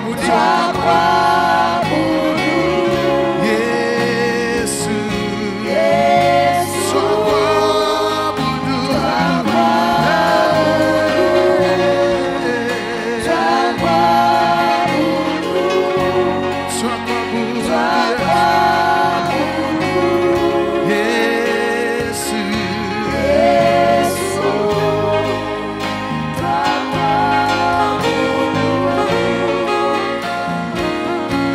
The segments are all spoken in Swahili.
Yesu, Yesu,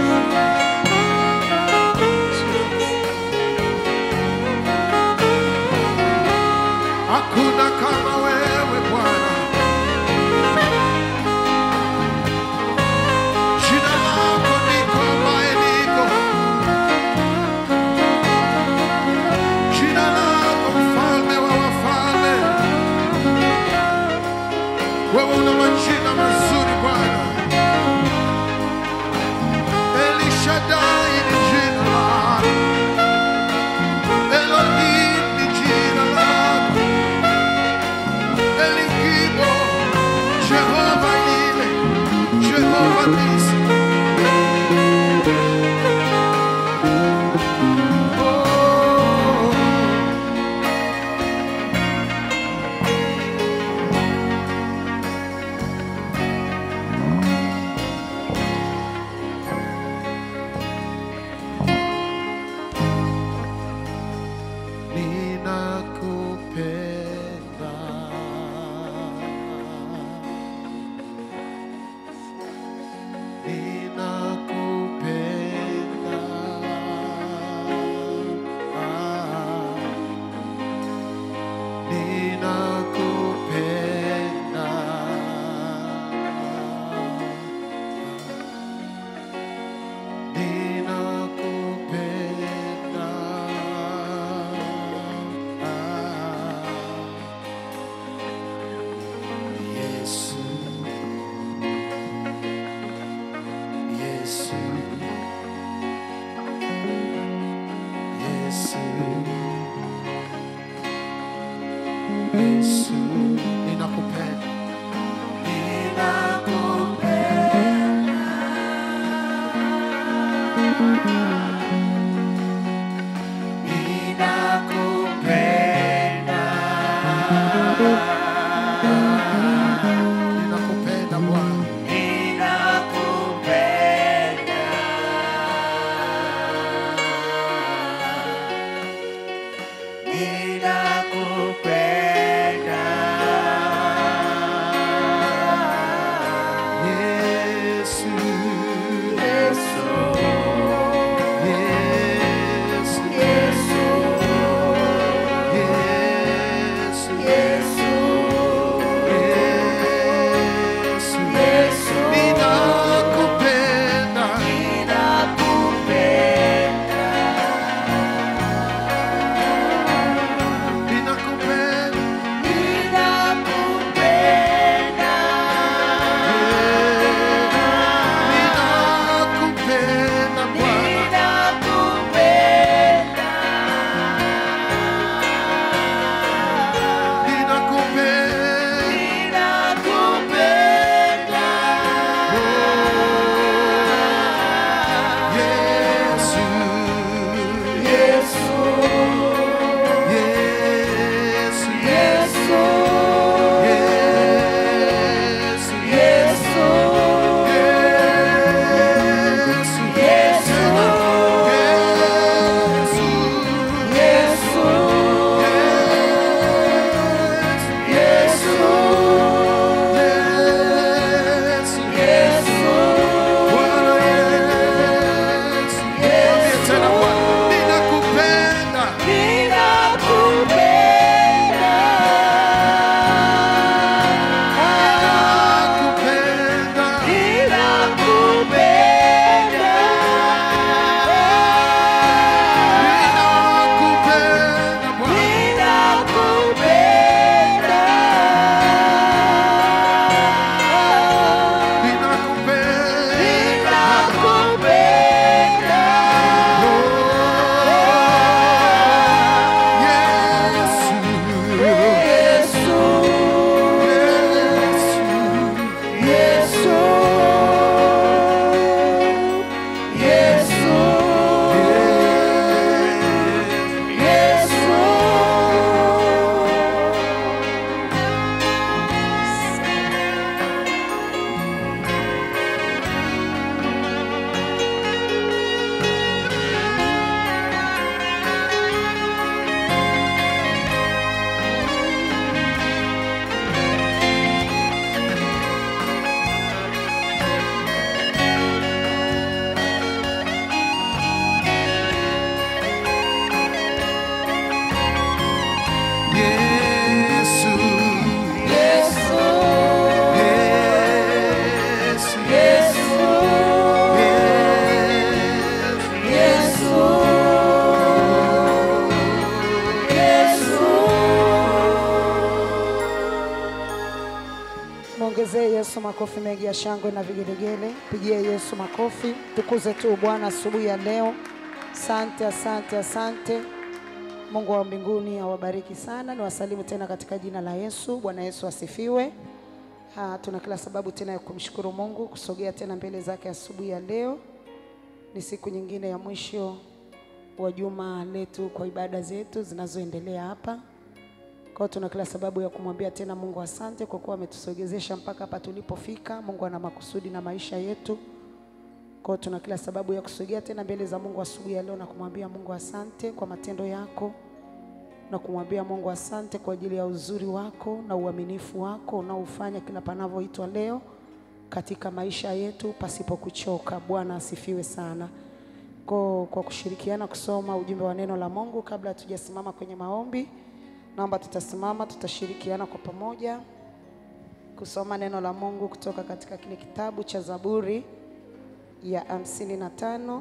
Msogezee Yesu makofi mengi ya shangwe na vigelegele. Pigie Yesu makofi. Tukuze tu Bwana asubuhi ya leo. Asante, asante, asante. Mungu wa mbinguni awabariki sana. Niwasalimu tena katika jina la Yesu. Bwana Yesu asifiwe. Ha, tuna kila sababu tena ya kumshukuru Mungu kusogea tena mbele zake asubuhi ya leo. Ni siku nyingine ya mwisho wa juma letu kwa ibada zetu zinazoendelea hapa. Kwa hiyo tuna kila sababu ya kumwambia tena Mungu asante kwa kuwa ametusogezesha mpaka hapa tulipofika. Mungu ana makusudi na maisha yetu. Kwa hiyo tuna kila sababu ya kusogea tena mbele za Mungu asubuhi ya leo na kumwambia Mungu asante kwa matendo yako na kumwambia Mungu asante kwa ajili ya uzuri wako na uaminifu wako unaofanya kila panavyoitwa leo katika maisha yetu pasipo kuchoka. Bwana asifiwe sana. Kwa, kwa kushirikiana kusoma ujumbe wa neno la Mungu kabla hatujasimama kwenye maombi, naomba tutasimama, tutashirikiana kwa pamoja kusoma neno la Mungu kutoka katika kile kitabu cha Zaburi ya hamsini na tano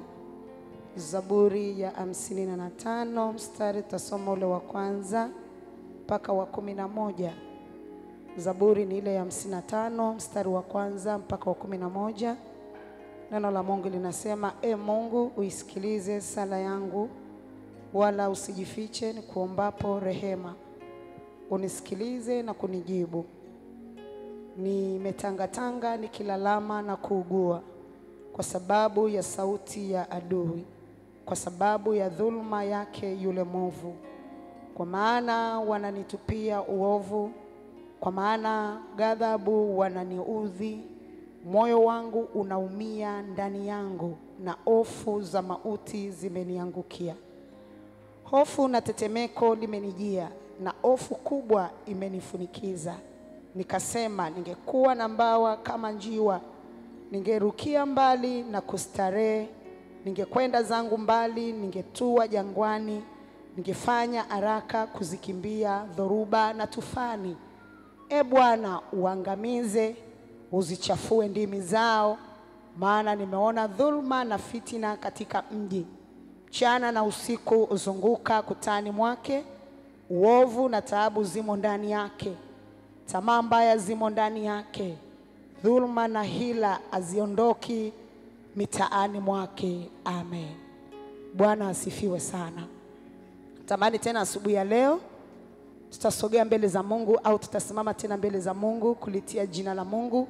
Zaburi ya hamsini na tano mstari tutasoma ule wa kwanza mpaka wa kumi na moja. Zaburi ni ile ya hamsini na tano mstari wa kwanza mpaka wa kumi na moja. Neno la Mungu linasema, E Mungu, uisikilize sala yangu, wala usijifiche nikuombapo rehema. Unisikilize na kunijibu. Nimetangatanga nikilalama na kuugua kwa sababu ya sauti ya adui, kwa sababu ya dhuluma yake yule mwovu. Kwa maana wananitupia uovu, kwa maana ghadhabu wananiudhi. Moyo wangu unaumia ndani yangu, na hofu za mauti zimeniangukia. Hofu na tetemeko limenijia, na hofu kubwa imenifunikiza. Nikasema, ningekuwa na mbawa kama njiwa, ningerukia mbali na kustarehe, ningekwenda zangu mbali, ningetua jangwani, ningefanya haraka kuzikimbia dhoruba na tufani. E Bwana, uangamize, uzichafue ndimi zao, maana nimeona dhuluma na fitina katika mji. Mchana na usiku huzunguka kutani mwake, uovu na taabu zimo ndani yake, tamaa mbaya zimo ndani yake, dhuluma na hila haziondoki mitaani mwake. Amen. Bwana asifiwe sana. Tamani tena asubuhi ya leo tutasogea mbele za Mungu au tutasimama tena mbele za Mungu kulitia jina la Mungu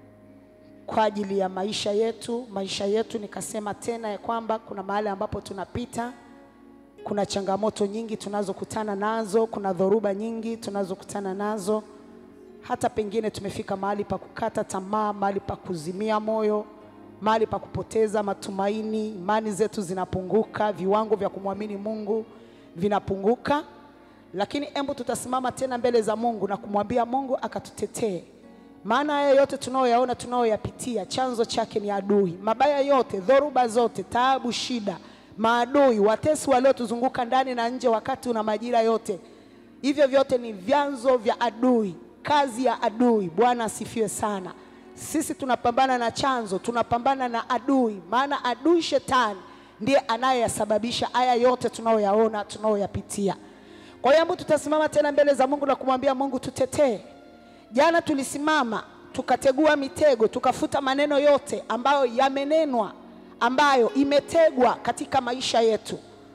kwa ajili ya maisha yetu. Maisha yetu nikasema tena ya kwamba kuna mahali ambapo tunapita, kuna changamoto nyingi tunazokutana nazo, kuna dhoruba nyingi tunazokutana nazo, hata pengine tumefika mahali pa kukata tamaa, mahali pa kuzimia moyo, mahali pa kupoteza matumaini, imani zetu zinapunguka, viwango vya kumwamini Mungu vinapunguka lakini embu tutasimama tena mbele za Mungu na kumwambia Mungu akatutetee, maana haya yote tunayoyaona tunayoyapitia chanzo chake ni adui. Mabaya yote, dhoruba zote, taabu, shida, maadui, watesi waliotuzunguka ndani na nje, wakati una majira yote, hivyo vyote ni vyanzo vya adui, kazi ya adui. Bwana asifiwe sana. Sisi tunapambana na chanzo, tunapambana na adui, maana adui shetani ndiye anayeyasababisha haya yote tunayoyaona tunayoyapitia. Kwa hiyo tutasimama tena mbele za Mungu na kumwambia Mungu tutetee. Jana tulisimama tukategua mitego, tukafuta maneno yote ambayo yamenenwa, ambayo imetegwa katika maisha yetu.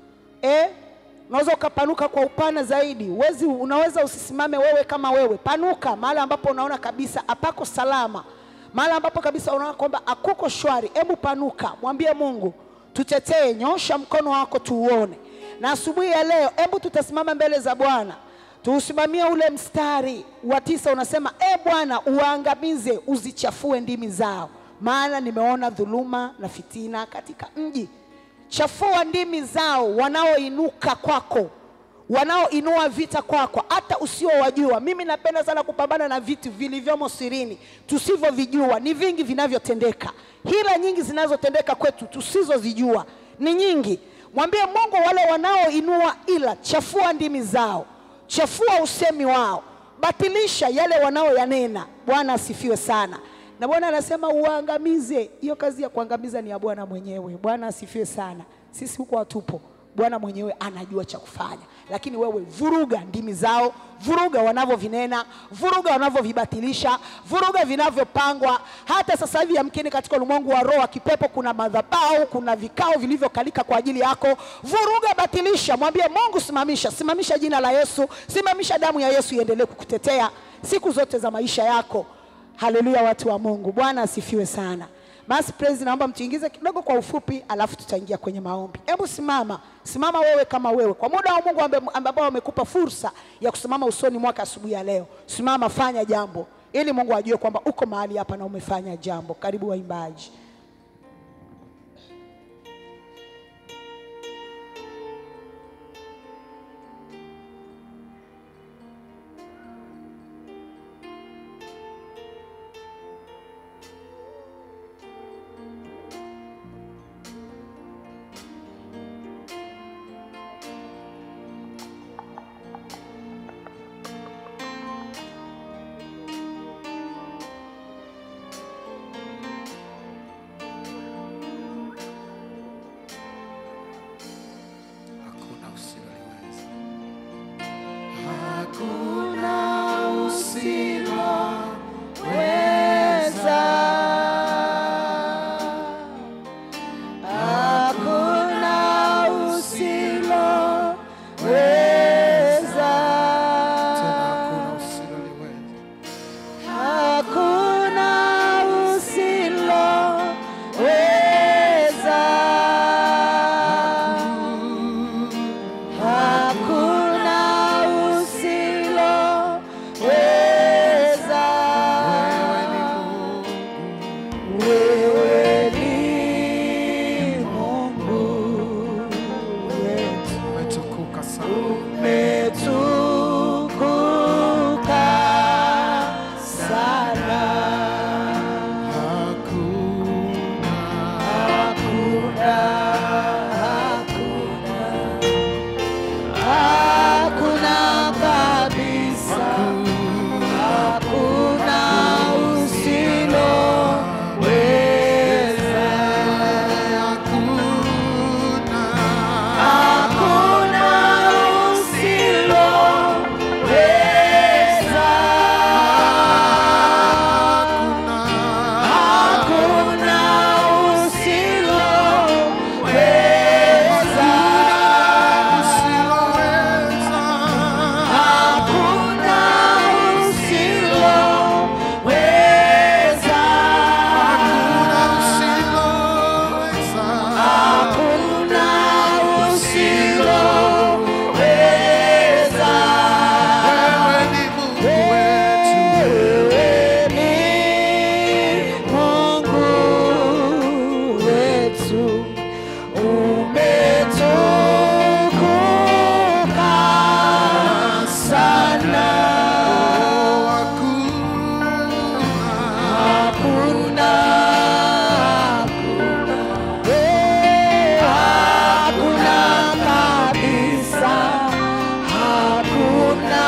Eh, unaweza ukapanuka kwa upana zaidi. Uwezi, unaweza usisimame wewe kama wewe, panuka mahali ambapo unaona kabisa hapako salama, mahali ambapo kabisa unaona kwamba hakuko shwari. Hebu panuka, mwambie Mungu tutetee, nyosha mkono wako tuuone na asubuhi ya leo, hebu tutasimama mbele za Bwana tuusimamie ule mstari wa tisa, unasema e Bwana, uwaangamize, uzichafue ndimi zao, maana nimeona dhuluma na fitina katika mji. Chafua ndimi zao wanaoinuka kwako, wanaoinua vita kwako, hata usiowajua. Mimi napenda sana kupambana na vitu vilivyomo sirini tusivyovijua. Ni vingi vinavyotendeka, hila nyingi zinazotendeka kwetu tusizozijua ni nyingi. Mwambie Mungu, wale wanaoinua ila, chafua ndimi zao, chafua usemi wao, batilisha yale wanaoyanena. Bwana asifiwe sana. Na Bwana anasema uwaangamize. Hiyo kazi ya kuangamiza ni ya Bwana mwenyewe. Bwana asifiwe sana. Sisi huko hatupo. Bwana mwenyewe anajua cha kufanya, lakini wewe vuruga ndimi zao, vuruga wanavyovinena, vuruga wanavyovibatilisha, vuruga vinavyopangwa. Hata sasa hivi yamkini katika ulimwengu wa roho wa kipepo kuna madhabahu, kuna vikao vilivyokalika kwa ajili yako. Vuruga, batilisha, mwambie Mungu, simamisha, simamisha jina la Yesu, simamisha damu ya Yesu iendelee kukutetea siku zote za maisha yako. Haleluya, watu wa Mungu, Bwana asifiwe sana. Basi praise, naomba mtuingize kidogo kwa ufupi, alafu tutaingia kwenye maombi. Hebu simama, simama wewe kama wewe, kwa muda wa Mungu ambe- ambao amekupa fursa ya kusimama usoni mwake asubuhi ya leo. Simama, fanya jambo ili Mungu ajue kwamba uko mahali hapa na umefanya jambo. Karibu waimbaji. Hakuna usiloliweza. Tena hakuna usiloliweza. Wewe ni Mungu. Umetukuka sana. Hakuna. Hakuna kabisa, hakuna usiloweza, hakuna usiloweza, hakuna usiloweza, hakuna usiloweza, hakuna usiloweza. Wewe ni Mungu wetu, umetukuka sana. Hakuna, eh, hakuna kabisa, hakuna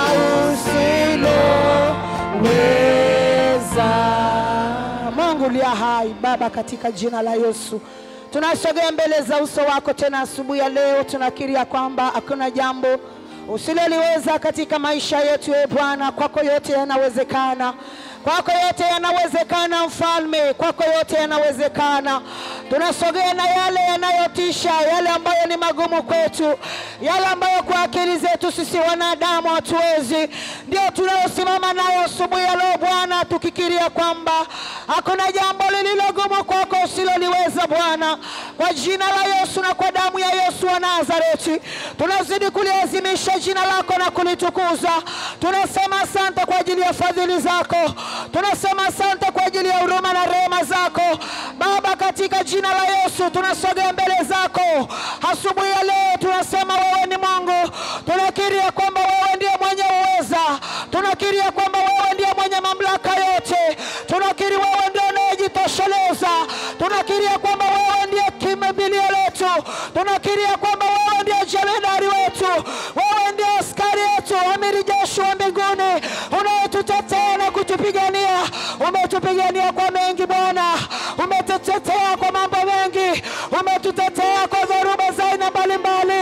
usiloweza. Mungu uliye hai, Baba, katika jina la Yesu tunasogea mbele za uso wako tena asubuhi ya leo, tunakiri ya kwamba hakuna jambo usiloliweza katika maisha yetu. E Bwana, kwako yote yanawezekana, kwako yote yanawezekana, Mfalme, kwako yote yanawezekana. Tunasogea na yale yanayotisha, yale ambayo ni magumu kwetu, yale ambayo kwa akili zetu sisi wanadamu hatuwezi, ndio tunayosimama nayo asubuhi ya leo Bwana, tukikiria kwamba hakuna jambo lililogumu kwako usiloliweza Bwana. Kwa jina la Yesu na kwa damu ya Yesu wa Nazareti, tunazidi kuliazimisha jina lako na kulitukuza. Tunasema asante kwa ajili ya fadhili zako, tunasema asante kwa ajili ya huruma na rehema zako Baba, katika jina la Yesu tunasogea mbele zako asubuhi ya leo, tunasema wewe ni Mungu. Tunakiri ya kwamba wewe ndiye mwenye uweza, tunakiri ya kwamba wewe ndiye mwenye mamlaka yote, tunakiri wewe ndiye unayejitosheleza, tunakiri ya kwamba wewe ndiye kimbilio letu, tunakiri ya kwamba wewe ndiye jemedari wetu, wewe ndiye askari yetu, amiri jeshi wa mbinguni unayetutetea na kutupigania. Umetupigania kwa mengi Bwana, umetutetea kwa mambo mengi, umetutetea kwa dhoruba za aina mbalimbali,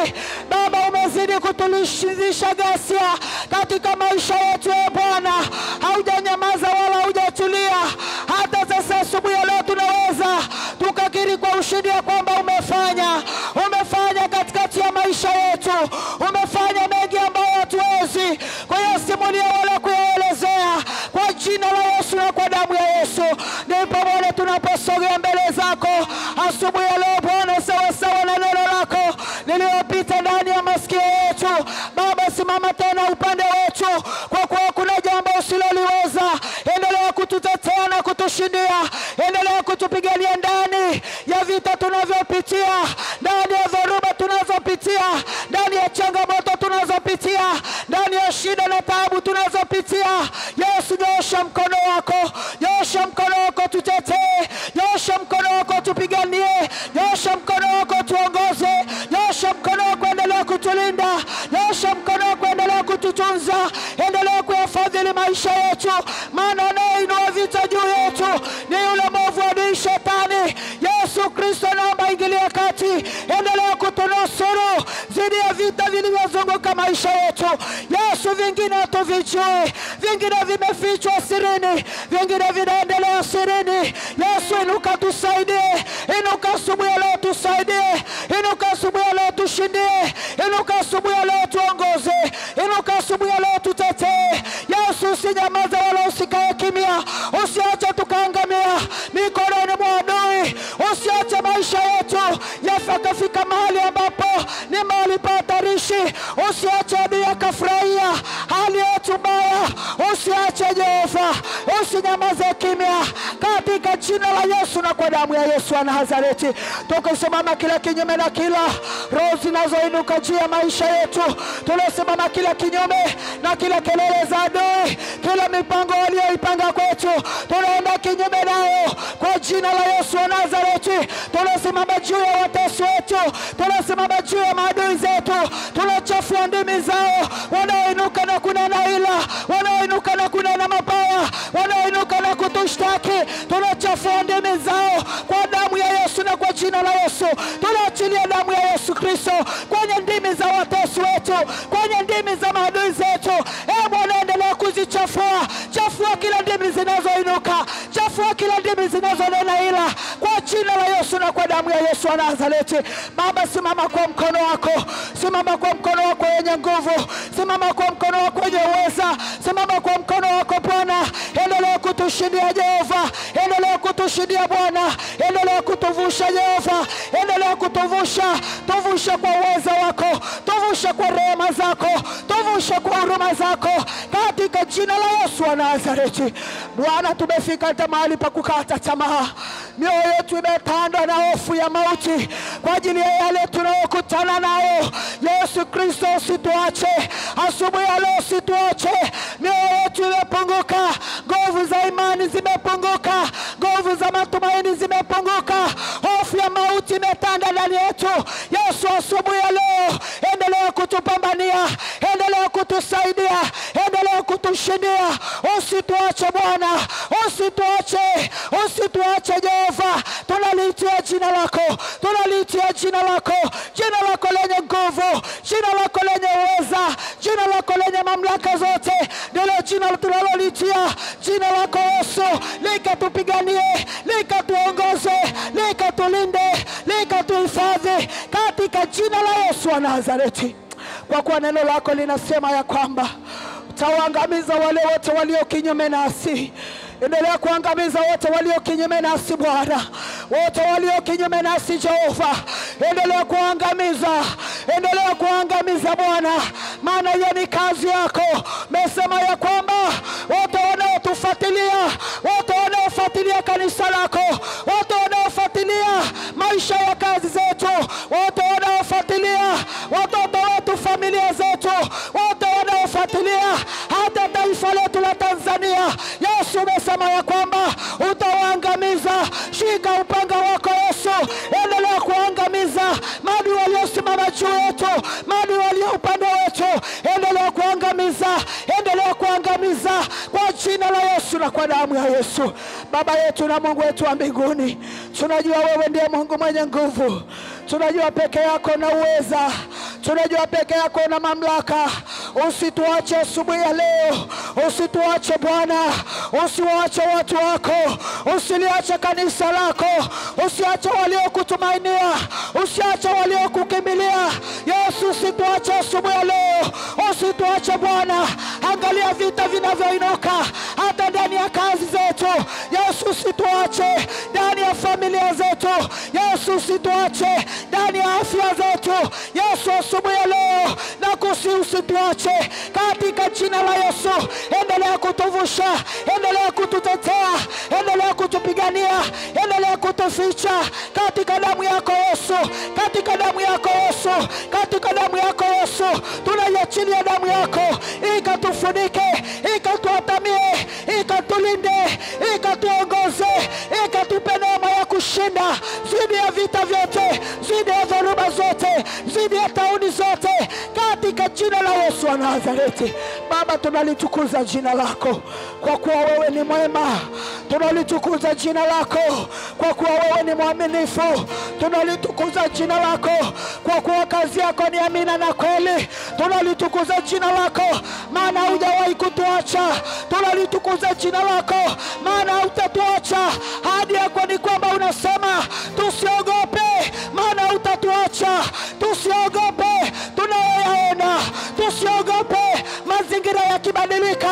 tulishindisha ghasia katika maisha yetu. E Bwana, haujanyamaza wala haujatulia. Hata sasa asubuhi ya leo tunaweza tukakiri kwa ushindi ya kwamba umefanya, umefanya katikati ya maisha yetu, umefanya mengi ambayo hatuwezi kuyasimulia wala kuyaelezea. Kwa jina la Yesu na kwa damu ya Yesu, ndipo Bwana tunaposogea mbele zako asubuhi ya leo Bwana, sawasawa na neno lako lililopita ndani ya masikio yetu. Baba, simama tena upande wetu, kwa kuwa kuna jambo usiloliweza. Endelea kututetea na kutushindia, endelea kutupigania ndani ya vita tunavyopitia, ndani ya dhoruba tunazopitia, ndani ya changamoto tunazopitia, ndani ya shida na taabu tunazopitia. Yesu, nyosha mkono wako, nyosha mkono wako, tutetee, nyosha mkono wako, tupiganie, nyosha mkono wako, tuongoze, nyosha mkono wako, endelea kutulinda, nyosha mkono wako, endelea kututunza, endelea kuyafadhili maisha yetu, maana anayeinua vita juu yetu ni yule mwovu adui Shetani. Yesu Kristo, naomba ingilia kati, endelea kutunusuru dhidi ya vita vilivyozunguka maisha yetu. Yesu, vingine hatuvijui, vingine vimefichwa sirini, vingine vinaendelea sirini. Yesu, inuka tusaidie, inuka asubuhi ya leo tusaidie, inuka asubuhi ya leo tushindie, inuka asubuhi ya leo tuongoze, inuka asubuhi ya leo tutetee. Yesu, usinyamaze wala usikae kimya, usiache tukaangamia mikononi mwa adui, usiache maisha yetu yafakafika mahali ambapo ni mahali pa hatarishi, usiache adui akafurahia hali yetu mbaya, usiache Jehova, usinyamaze kimya, katika jina la Yesu na kwa damu ya Yesu wa Nazareti, tukisimama kila kinyume na kila roho zinazoinuka juu ya maisha yetu, tunasimama kila kinyume na kila kelele za adui, kila mipango walioipanga kwetu, tunaenda kinyume nayo kwa jina la Yesu wa Nazareti. Tunasimama juu ya watesi wetu, tunasimama juu ya maadui zetu, tunachafua ndimi zao, wanaoinuka na kunena ila, wanaoinuka na kunena mabaya, wanaoinuka na kutushtaki, tunachafua ndimi zao kwa damu ya Yesu na kwa jina la Yesu. Tunaachilia damu ya Yesu Kristo kwenye ndimi za watesi wetu, kwenye ndimi za maadui zetu. E Bwana, endelea kuzichafua, chafua kila ndimi zinazoinuka, chafua kila ndimi zinazonena ila, kwa jina la Yesu na kwa damu ya Yesu wa Nazareti. Baba, simama kwa mkono wako, simama kwa mkono wako wenye nguvu, simama kwa mkono wako wenye uweza, simama kwa mkono wako Bwana, endelea kutushindia Jehova, endelea kutushindia Bwana, endelea kutuvusha Jehova, endelea kutuvusha, tuvushe kwa uweza wako, tuvushe kwa rehema zako, tuvushe kwa huruma zako, katika jina la Yesu wa Nazareti. Bwana, tumefika hata mahali pa kukata tamaa, mioyo yetu imetandwa na hofu ya mauti kwa ajili ya yale tunayokutana nayo. Yesu Kristo, usituache asubuhi ya leo, usituache. Mioyo yetu imepunguka, nguvu za imani zimepunguka, nguvu za matumaini zimepunguka, hofu ya mauti imetanda ndani yetu. Yesu, asubuhi ya leo, endelea kutupambania, endelea kutusaidia, endelea kutushindia. Usituache Bwana, usituache, usituache Jehova. Tunaliitia jina lako, tunaliitia jina lako, jina lako lenye nguvu, jina lako lenye uweza, jina lako lenye mamlaka zote, ndilo jina tunalolitia, jina lako Yesu, likatupiganie, likatuongoze, likatulinde, likatuhifadhi katika jina la Yesu wa Nazareti, kwa kuwa neno lako linasema ya kwamba utawaangamiza wale wote walio kinyume nasi. Endelea kuangamiza wote walio kinyume nasi Bwana, wote walio kinyume nasi Jehova, endelea kuangamiza, endelea kuangamiza Bwana, maana hiyo ni kazi yako. Mesema ya kwamba wote wanaotufuatilia, wote wanaofuatilia kanisa lako, wote wanaofuatilia maisha ya kazi zetu, wote wanaofuatilia watoto wetu, familia zetu, wote wanaofuatilia hata taifa letu la Tanzania. Yesu umesema ya kwamba utawaangamiza. Shika upanga wako Yesu, endelea kuangamiza maadui waliosimama juu yetu, maadui walio upande wetu, endelea kuangamiza, endelea kuangamiza kwa jina la Yesu na kwa damu ya Yesu. Baba yetu na Mungu wetu wa mbinguni, tunajua wewe ndiye Mungu mwenye nguvu, tunajua peke yako na uweza, tunajua peke yako na mamlaka. Usituache asubuhi ya leo, usituache Bwana, usiwache watu wako, usiliache kanisa lako, usiache waliokutumainia, usiache waliokukimbilia. Yesu, usituache asubuhi ya leo, usituache Bwana. Angalia vita vinavyoinuka hata ndani ya kazi zetu. Yesu, usituache ndani ya familia zetu. Yesu, usituache ndani ya afya zetu. Yesu, asubuhi ya leo na kusi, usituache katika jina la Yesu. Endelea kutuvusha, endelea kututetea, endelea kutupigania, endelea kutuficha katika damu yako Yesu, katika damu yako Yesu, katika damu yako Yesu. Tunaiachilia damu yako ikatufunike, ikatuatamie, ikatulinde, ikatuongoze, ikatupe neema ya kushinda zidi ya vita vyote, zidi ya dhoruba zote, zidi ya tauni zote, katika jina la Yesu wa Nazareti. Baba, tunalitukuza jina lako kwa kuwa wewe ni mwema. Tunalitukuza jina lako kwa kuwa wewe ni mwaminifu. Tunalitukuza jina lako kwa kuwa kazi yako ni amina na kweli. Tunalitukuza jina lako maana hujawahi kutuacha. Tunalitukuza jina lako maana hutatuacha. Ahadi yako ni kwamba unasema tusiogope, maana hutatuacha. Tusiogope tunayoyaona, tusiogope mazingira yakibadilika,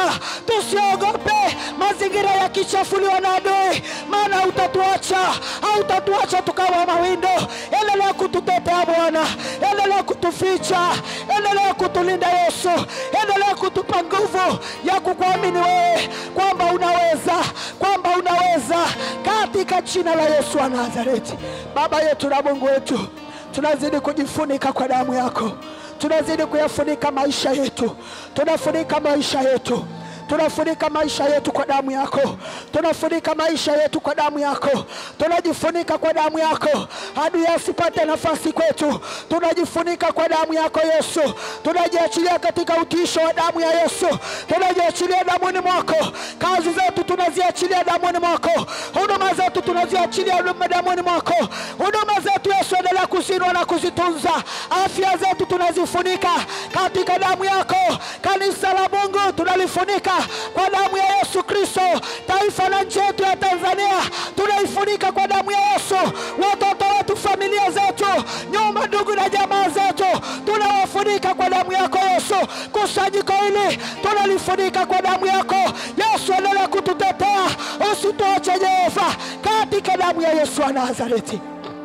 tusiogope mazingira yakichafuliwa na adui, maana hutatuacha, hautatuacha tukawa mawindo. Endelea kututetea Bwana, endelea kutuficha, endelea kutulinda Yesu, endelea kutupa nguvu ya kukuamini wewe kwamba unaweza, kwamba unaweza, katika jina la Yesu wa Nazareti. Baba yetu na Mungu wetu, tunazidi kujifunika kwa damu yako, tunazidi kuyafunika maisha yetu, tunafunika maisha yetu tunafunika maisha yetu kwa damu yako, tunafunika maisha yetu kwa damu yako, tunajifunika kwa damu yako, adui asipate nafasi kwetu. Tunajifunika kwa damu yako Yesu, tunajiachilia katika utiisho wa damu ya Yesu, tunajiachilia damuni mwako. Kazi zetu tunaziachilia damuni mwako, huduma zetu tunaziachilia damuni mwako. Huduma zetu Yesu, endelea kuzinua na kuzitunza. Afya zetu tunazifunika katika damu yako. Kanisa la Mungu tunalifunika kwa damu ya Yesu Kristo. Taifa la nchi yetu ya Tanzania tunaifunika kwa damu ya Yesu. Watoto wetu, familia zetu, nyumba, ndugu na jamaa zetu tunawafunika kwa damu yako Yesu. Kusanyiko hili tunalifunika kwa damu yako Yesu. Endelea kututetea, usituache Jehova, katika damu ya Yesu wa Nazareti.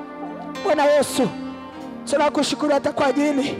Bwana Yesu, tunakushukuru hata kwa ajili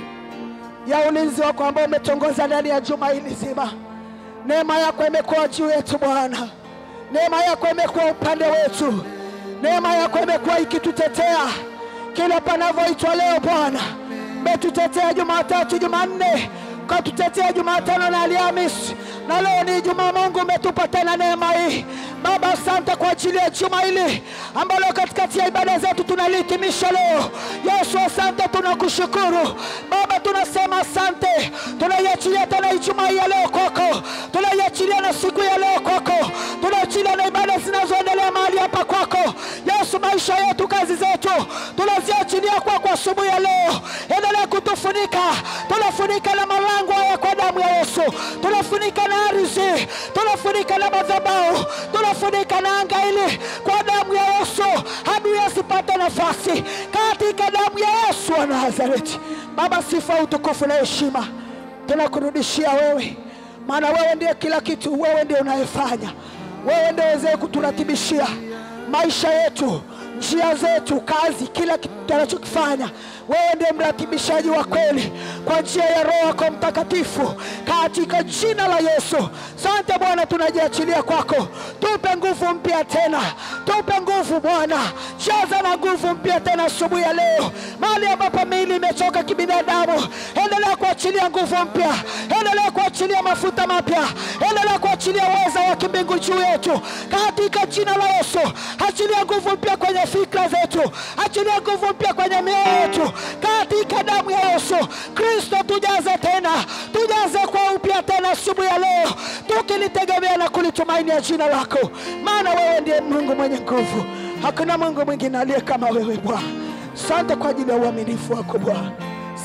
ya ulinzi wako ambao umetongoza ndani ya juma hili zima. Neema yako imekuwa juu yetu Bwana, neema yako imekuwa upande wetu, neema yako imekuwa ikitutetea kila panavyoitwa leo. Bwana, umetutetea Jumatatu, Jumanne, ukatutetea Jumatano na Alhamisi, na leo ni Ijumaa. Mungu, umetupa tena neema hii Baba, asante kwa ajili ya juma hili ambalo katikati ya ibada zetu tunalihitimisha leo. Yesu, asante, tunakushukuru Baba, tunasema asante. Tunaiachilia tena Ijumaa hii ya leo kwako, tunaiachilia na siku ya leo kwako, tunaachilia na ibada zinazoendelea mahali hapa kwako. Yesu, maisha yetu, kazi zetu tunaziachilia kwako asubuhi ya leo. Endelea kutufunika, tunafunika na malango haya kwa damu ya Yesu, tunafunika na ardhi, tunafunika na madhabahu tunafunika na anga hili kwa damu ya Yesu, adui asipate nafasi, katika damu ya Yesu wa Nazareti. Baba, sifa, utukufu na heshima tunakurudishia wewe, maana wewe ndiye kila kitu, wewe ndiye unayefanya, wewe ndiye wezee kuturatibishia maisha yetu, njia zetu, kazi, kila kitu tunachokifanya. Wewe ndiye mratibishaji wa kweli kwa njia ya Roho yako Mtakatifu, katika jina la Yesu. Sante Bwana, tunajiachilia kwako, tupe nguvu mpya tena, tupe nguvu Bwana, jaza na nguvu mpya tena asubuhi ya leo, mahali ambapo miili imechoka kibinadamu, endelea kuachilia nguvu mpya, endelea kuachilia mafuta mapya, endelea kuachilia uweza wa kimbingu juu yetu, katika jina la Yesu. Achilia nguvu mpya kwenye fikra zetu, achilia nguvu mpya kwenye mioyo yetu, katika damu ya Yesu Kristo. Tujaze tena, tujaze kwa upya tena asubuhi ya leo, tukilitegemea na kulitumainia jina lako, maana wewe ndiye Mungu mwenye nguvu, hakuna Mungu mwingine aliye kama wewe Bwana. Sante kwa ajili ya uaminifu wako Bwana,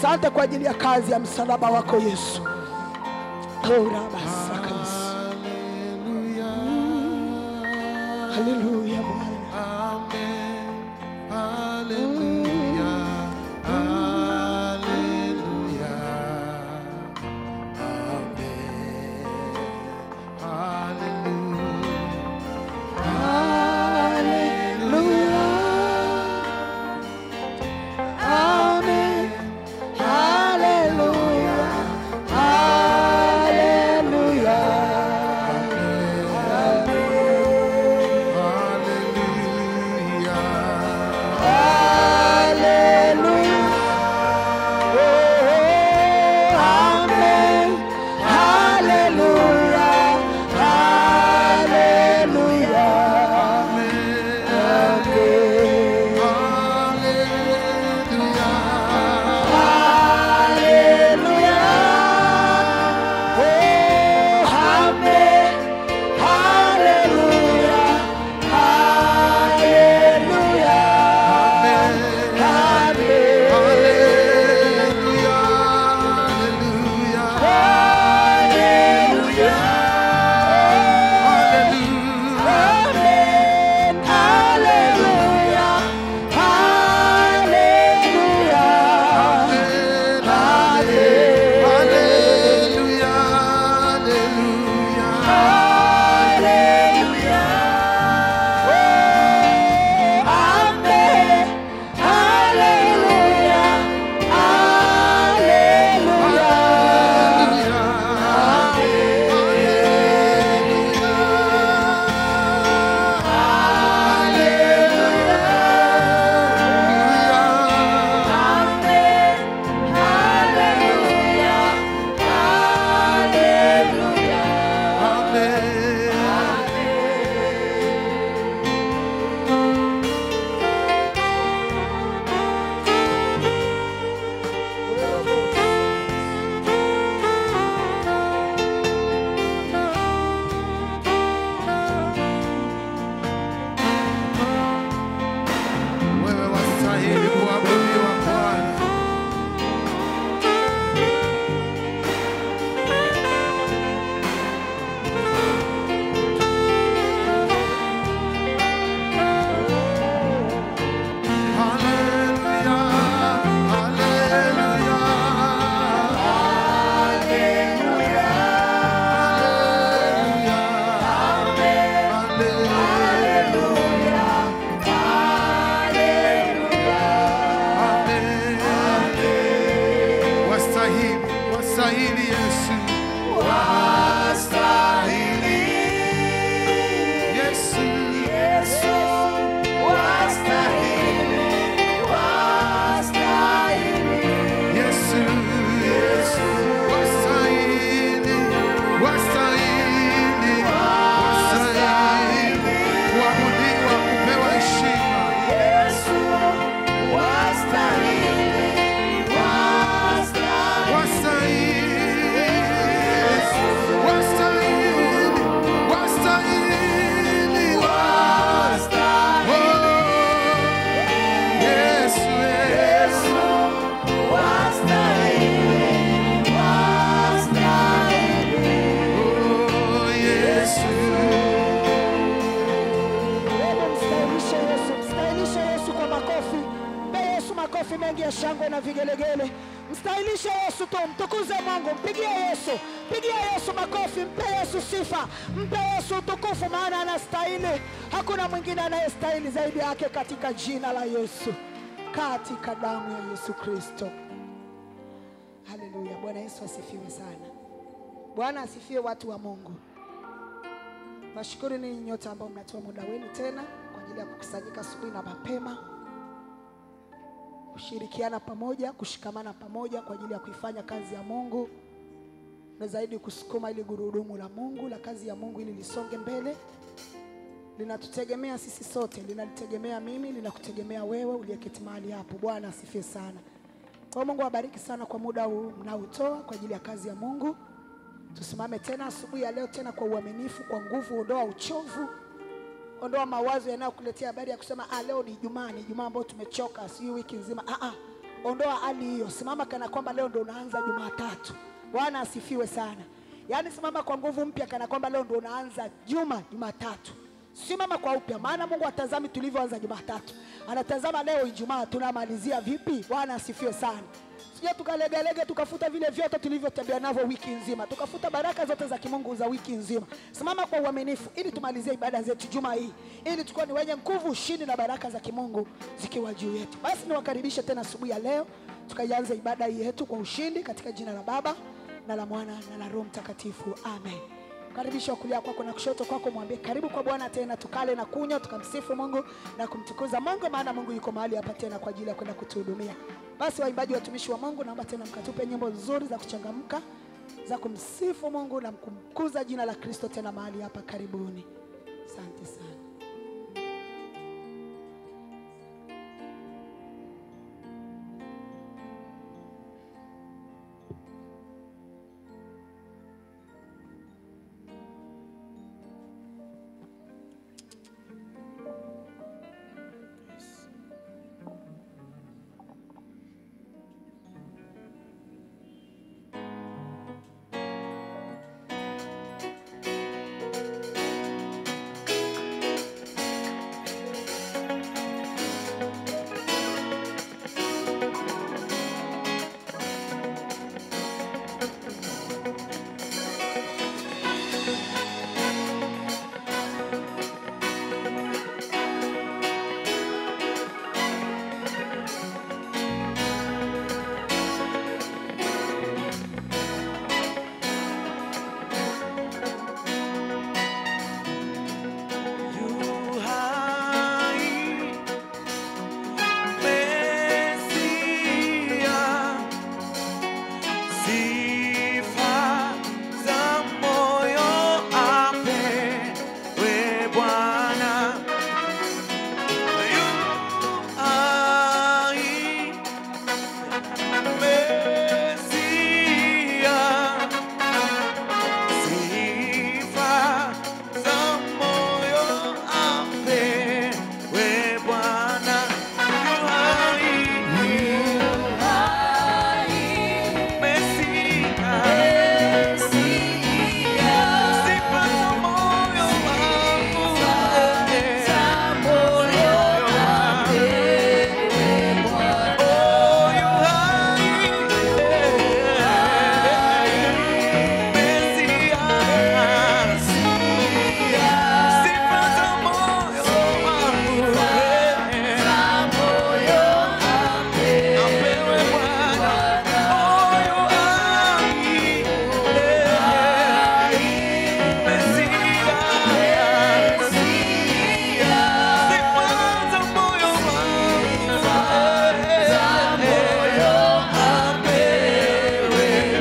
Asante kwa ajili ya kazi ya msalaba wako Yesu. Oh, rabasaka Yesu. Hallelujah. Haleluya Bwana. Amen. Hallelujah. Hallelujah. Amen. Hallelujah. Amen. Haleluya. Haleluya. Haleluya. Oh, amen. Haleluya. Haleluya. Haleluya. Oh, amen. Haleluya. Haleluya. Amen. Haleluya. Amen. Haleluya. Haleluya. Haleluya. Oh, amen. Haleluya. Haleluya. Amen. Haleluya. Haleluya. Wewe wastahili kuabudiwa Bwana. Hallelujah, Wastahili, wastahili Yesu. Yesu. Yesu, Yesu, wastahili, wastahili, wastahili kuabudiwa, kupewa heshima. Wastahili, wastahili, wastahili, oh, Yesu, Yesu. Oh, Yesu. Wewe mstahilishe Yesu, mstahilishe Yesu kwa makofi. Mpe Yesu makofi mengi ya shangwe na vigelegele. Mstahilishe Yesu tu, mtukuze Mungu, mpigie Yesu, pigia Yesu makofi, mpe Yesu sifa, mpe Yesu utukufu, maana anastahili. Hakuna mwingine anayestahili zaidi yake, katika jina la Yesu, katika damu ya Yesu Kristo. Haleluya! Bwana Yesu asifiwe sana. Bwana asifiwe, watu wa Mungu. Nashukuru ninyi nyote ambao mnatoa muda wenu tena kwa ajili ya kukusanyika asubuhi na mapema, kushirikiana pamoja, kushikamana pamoja kwa ajili ya kuifanya kazi ya Mungu na zaidi kusukuma ili gurudumu la Mungu la kazi ya Mungu ili lisonge mbele. Linatutegemea sisi sote, linalitegemea mimi, linakutegemea wewe uliyeketi mahali hapo. Bwana asifiwe sana. Kwa hiyo Mungu awabariki sana kwa muda huu mnaotoa kwa ajili ya kazi ya Mungu. Tusimame tena asubuhi ya leo tena kwa uaminifu, kwa nguvu. Ondoa uchovu, ondoa mawazo yanayokuletea habari ya kusema ah, leo ni Ijumaa, ni Ijumaa ambayo tumechoka, sijui wiki nzima. Ah, ah. ondoa hali hiyo, simama kana kwamba leo ndo unaanza Jumatatu. Bwana asifiwe sana. Yaani simama kwa nguvu mpya kana kwamba leo ndo unaanza juma Jumatatu. Simama kwa upya, maana Mungu atazami tulivyoanza Jumatatu, anatazama leo Ijumaa tunamalizia vipi. Bwana asifiwe sana. Sija tukalegelege tukafuta vile vyote tulivyotembea navyo wiki nzima, tukafuta baraka zote za kimungu za wiki nzima. Simama kwa uaminifu ili tumalizie ibada zetu juma hii, ili tukuwa ni wenye nguvu, ushindi na baraka za kimungu zikiwa juu yetu. Basi niwakaribishe tena asubuhi ya leo, tukaianze ibada hii yetu kwa ushindi katika jina la Baba na la Mwana na la Roho Mtakatifu, amen. Karibisha kulia kwako na kushoto kwako, mwambie karibu kwa Bwana tena, tukale na kunywa, tukamsifu Mungu na kumtukuza Mungu, maana Mungu yuko mahali hapa tena kwa ajili ya kwenda kutuhudumia. Basi waimbaji, watumishi wa Mungu, naomba tena mkatupe nyimbo nzuri za kuchangamka za kumsifu Mungu na kumkuza jina la Kristo tena mahali hapa. Karibuni, asante sana. Yu hai Mesia, sifa za moyo apewe Bwana. Yu hai Mesia, Sifa za moyo apewe Bwana. Yu hai, Mesia. Sifa za moyo wangu, oh, yu hai, Mesia. Sifa za moyo wangu, apewe Bwana. Oh, yu hai, Mesia. Sifa za moyo wangu, apewe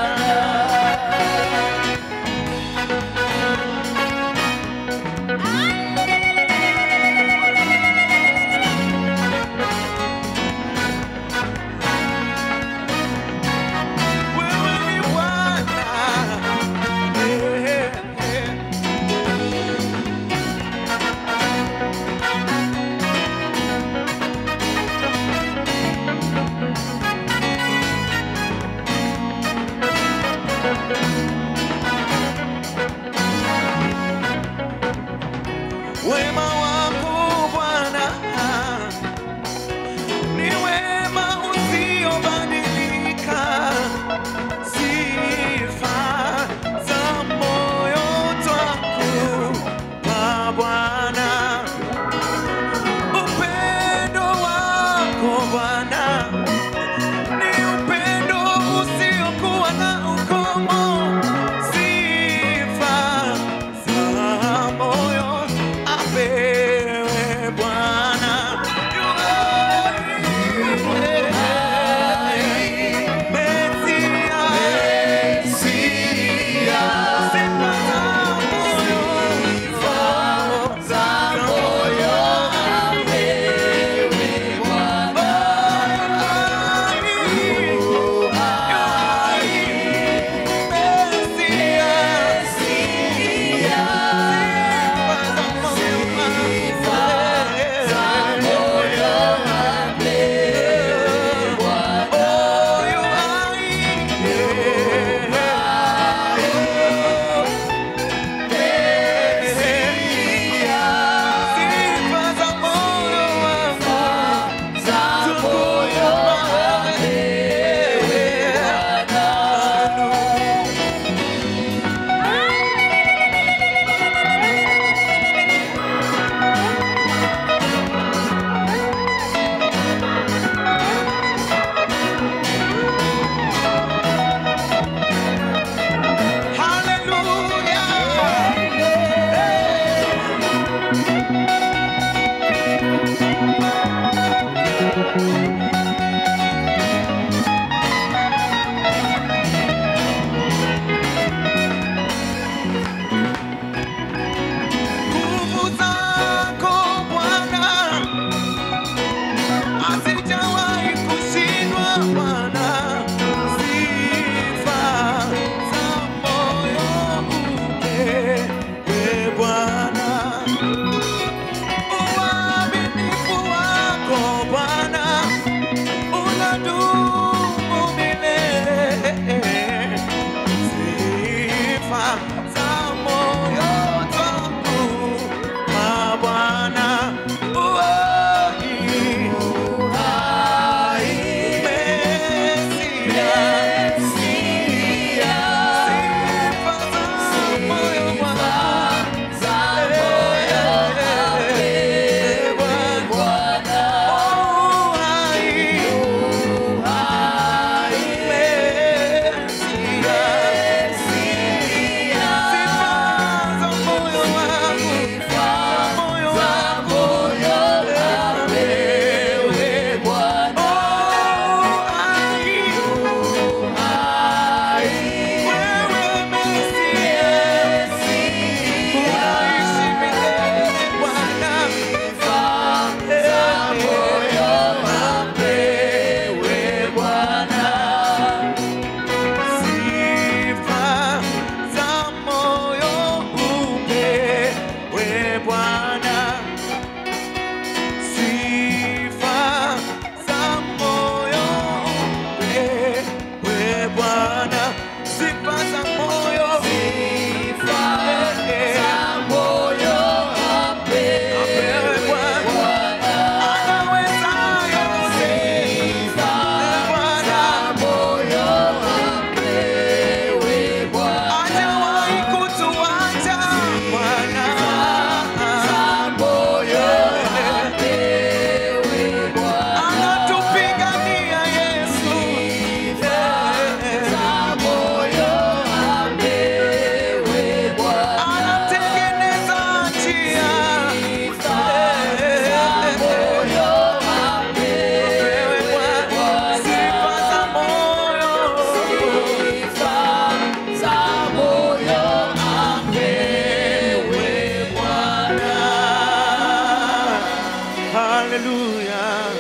Wewe ni Bwana. Eh, eh. Wema wako Bwana ni wema usiobadilika, sifa za moyo twakupa Bwana, upendo wako Bwana ni upendo usiokuwa na ukomo, sifa za moyo apewe Hallelujah.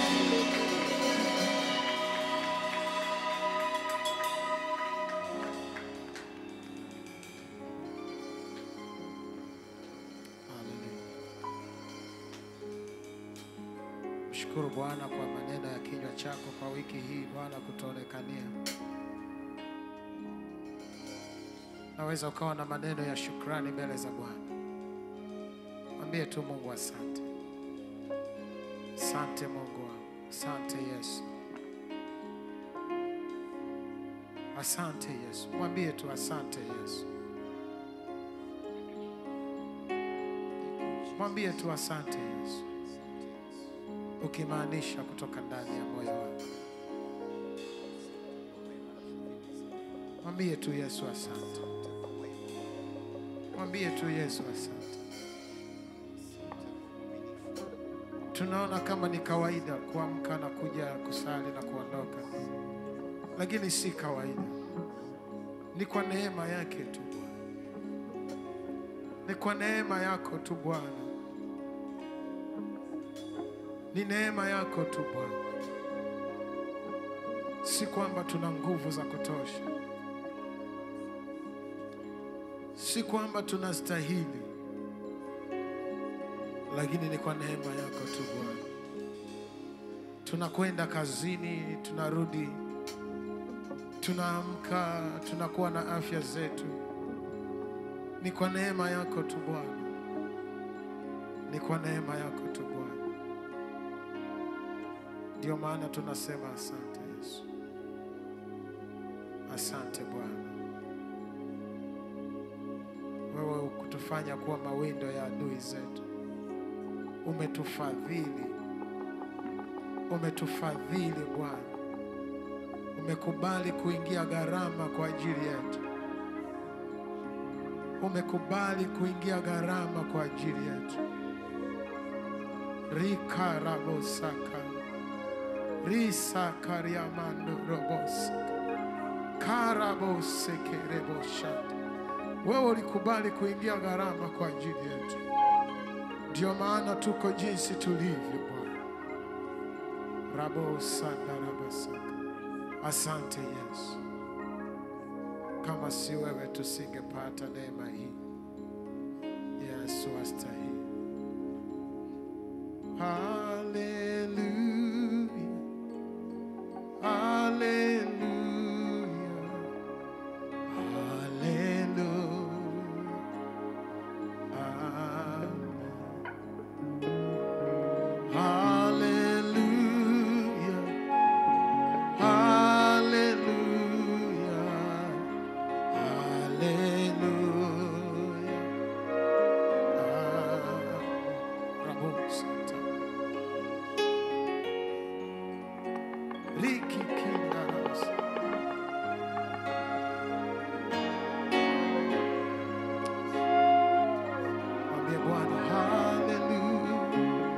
Mshukuru Bwana kwa maneno ya kinywa chako kwa wiki hii, Bwana kutuonekania. Naweza ukawa na maneno ya shukrani mbele za Bwana. Mwambie tu Mungu asante. Asante Mungu wangu, asante Yesu, asante Yesu. Mwambie tu asante Yesu, mwambie tu asante Yesu, ukimaanisha kutoka ndani ya moyo wako. Mwambie tu Yesu asante, mwambie tu Yesu asante. Tunaona kama ni kawaida kuamka na kuja kusali na kuondoka, lakini si kawaida. Ni kwa neema yake tu Bwana, ni kwa neema yako tu Bwana, ni neema yako tu Bwana, si kwamba tuna nguvu za kutosha, si kwamba tunastahili lakini ni kwa neema yako tu Bwana. Tunakwenda kazini, tunarudi, tunaamka, tunakuwa na afya zetu, ni kwa neema yako tu Bwana, ni kwa neema yako tu Bwana. Ndio maana tunasema asante Yesu, asante Bwana, wewe kutufanya kuwa mawindo ya adui zetu umetufadhili, umetufadhili Bwana, umekubali kuingia gharama kwa ajili yetu, umekubali kuingia gharama kwa ajili yetu. rikarabosaka risakariamando robosaka karabosekereboshata, wewe ulikubali kuingia gharama kwa ajili yetu. Ndio maana tuko jinsi tulivyo Bwana. rabosandarabasaka. Asante Yesu, kama si wewe tusingepata neema hii. Yesu astahili. Haleluya, haleluya, haleluya. Amen. Hallelujah. Hallelujah. Hallelujah. Ah, Rabosata. Riki kindaros. Mwambie Bwana hallelujah.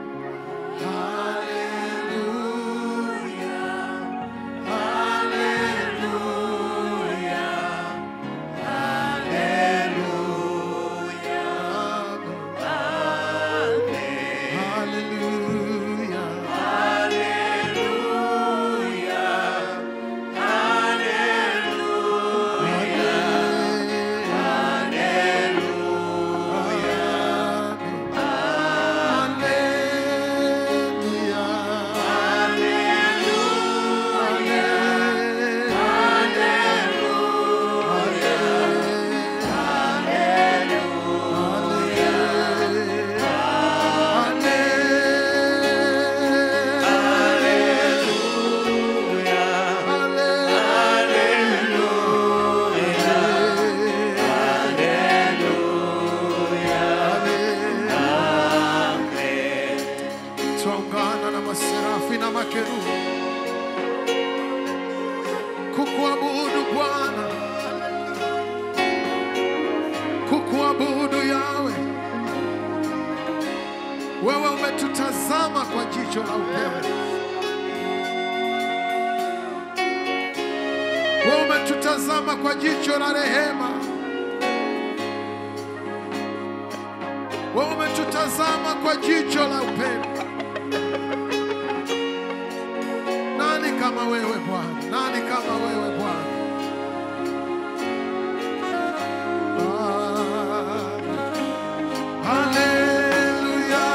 Twaungana na maserafi na makerubi kukuabudu Bwana, kukuabudu Yawe. Wewe umetutazama kwa jicho la upendo, wewe umetutazama kwa jicho la rehema, wewe umetutazama kwa jicho la upendo. Nani kama wewe Bwana? Nani kama wewe Bwana? Haleluya.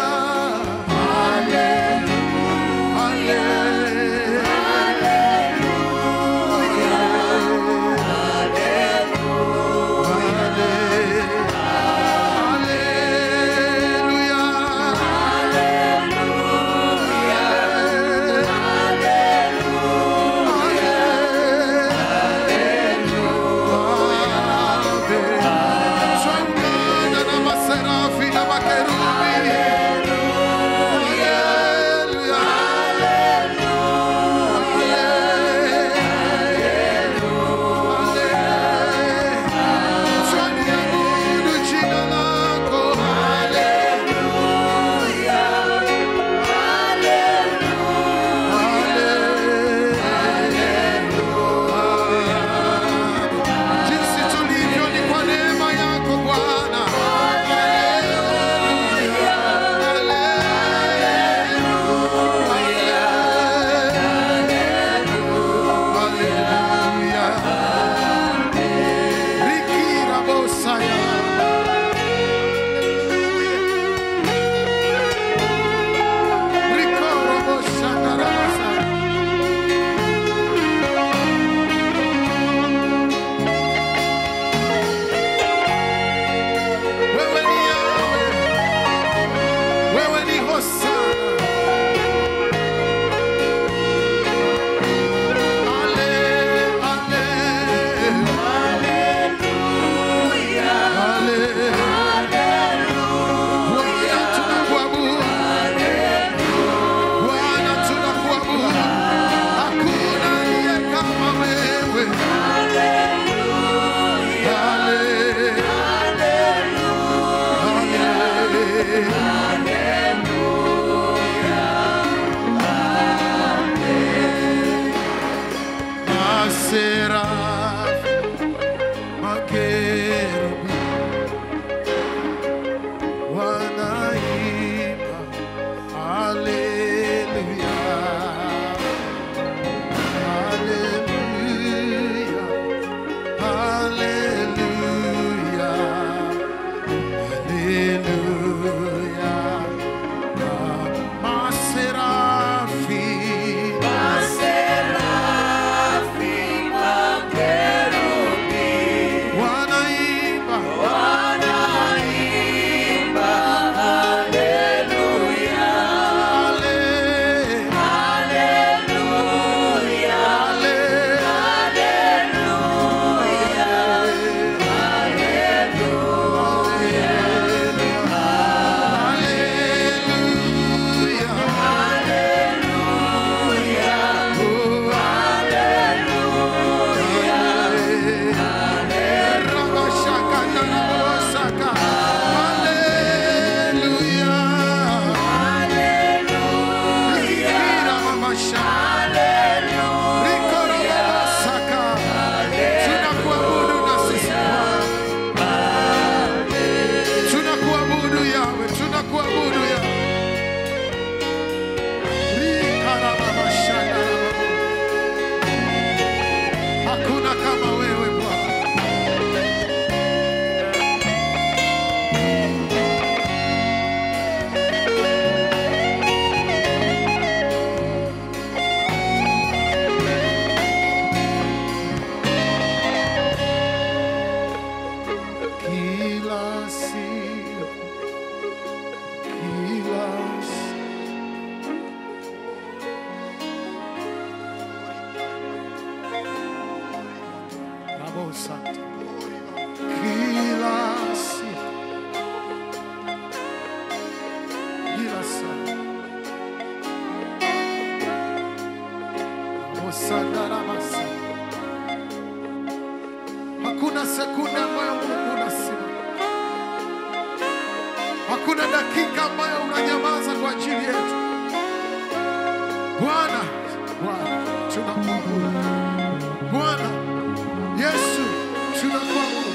Swangana na maserafi na makerubi. Haleluya. Twaliabudu jina lako. Jinsi tulivyo ni kwa neema yako Bwana. Rikira bosaya. Rikoro boshandarabasa. Wewe ni Yahweh. Wewe ni Hosana. Ale, ale. Ale. Bwana tunakuabudu. Bwana tunakuabudu. Hakuna aliye kama wewe. Ale. Maserafi, makerubi wanaimba haleluya, haleluya, haleluya. Haleluya. Maserafi. Wanaimba. Ale- ale- Tunakuabudu na sisi Bwana. Tunakuabudu Yawe, tunakuabudu Yawe. Rikarababashana. Hakuna kama wewe Bwana. Kila siku, kila siku. Bravo, Santo. Kila siku, kila saa. Bravo, Santa Ramasa. Hakuna sekunde ambayo Mungu unasimama. Hakuna dakika ambayo unanyamaza kwa ajili yetu. Bwana, Bwana, tunakuabudu. Bwana Yesu, tunakuabudu.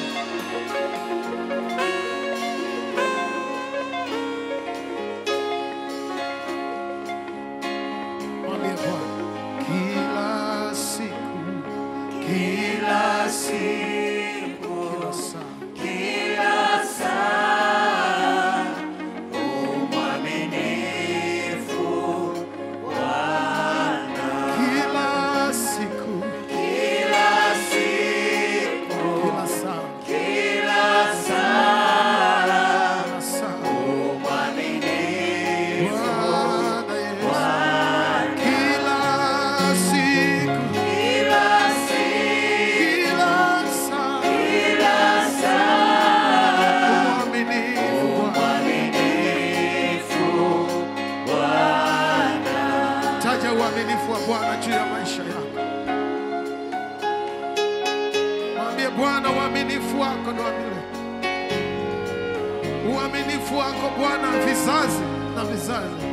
Bwana juu ya maisha yako. Mwambie Bwana, uaminifu wako ni wa milele. Uaminifu wako Bwana, vizazi na vizazi.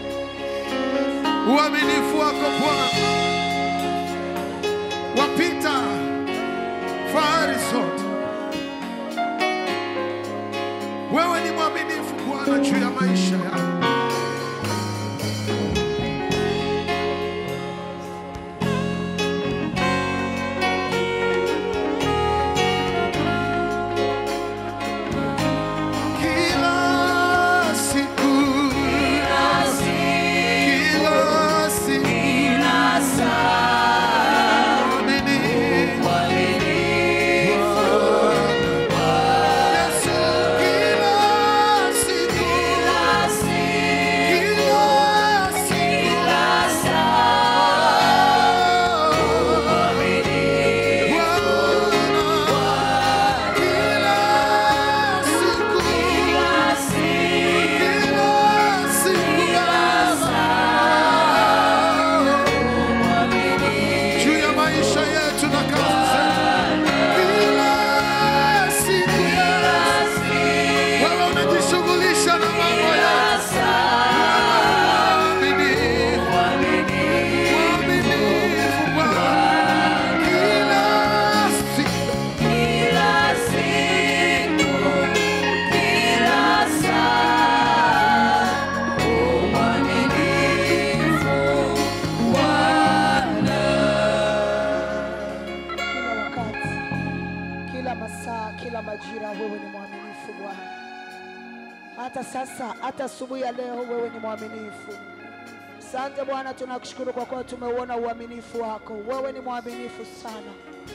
Uaminifu wako Bwana wapita fahari zote. Wewe ni mwaminifu Bwana juu ya maisha yako. Kila siku, kila siku, mwaminifu. Yesu, kila siku, kila siku, Bwana, kila siku, juu ya maisha yetu na kazi zetu. Kila siku wewe unajishughulisha na mambo yetu. Mwaminifu, mwaminifu Bwana. Kila siku, kila wakati, kila masaa, kila majira, wewe ni mwaminifu Bwana. Hata sasa, hata asubuhi ya leo, wewe ni mwaminifu. Asante Bwana, tunakushukuru kwa kuwa tumeuona uaminifu wako. Wewe ni mwaminifu sana,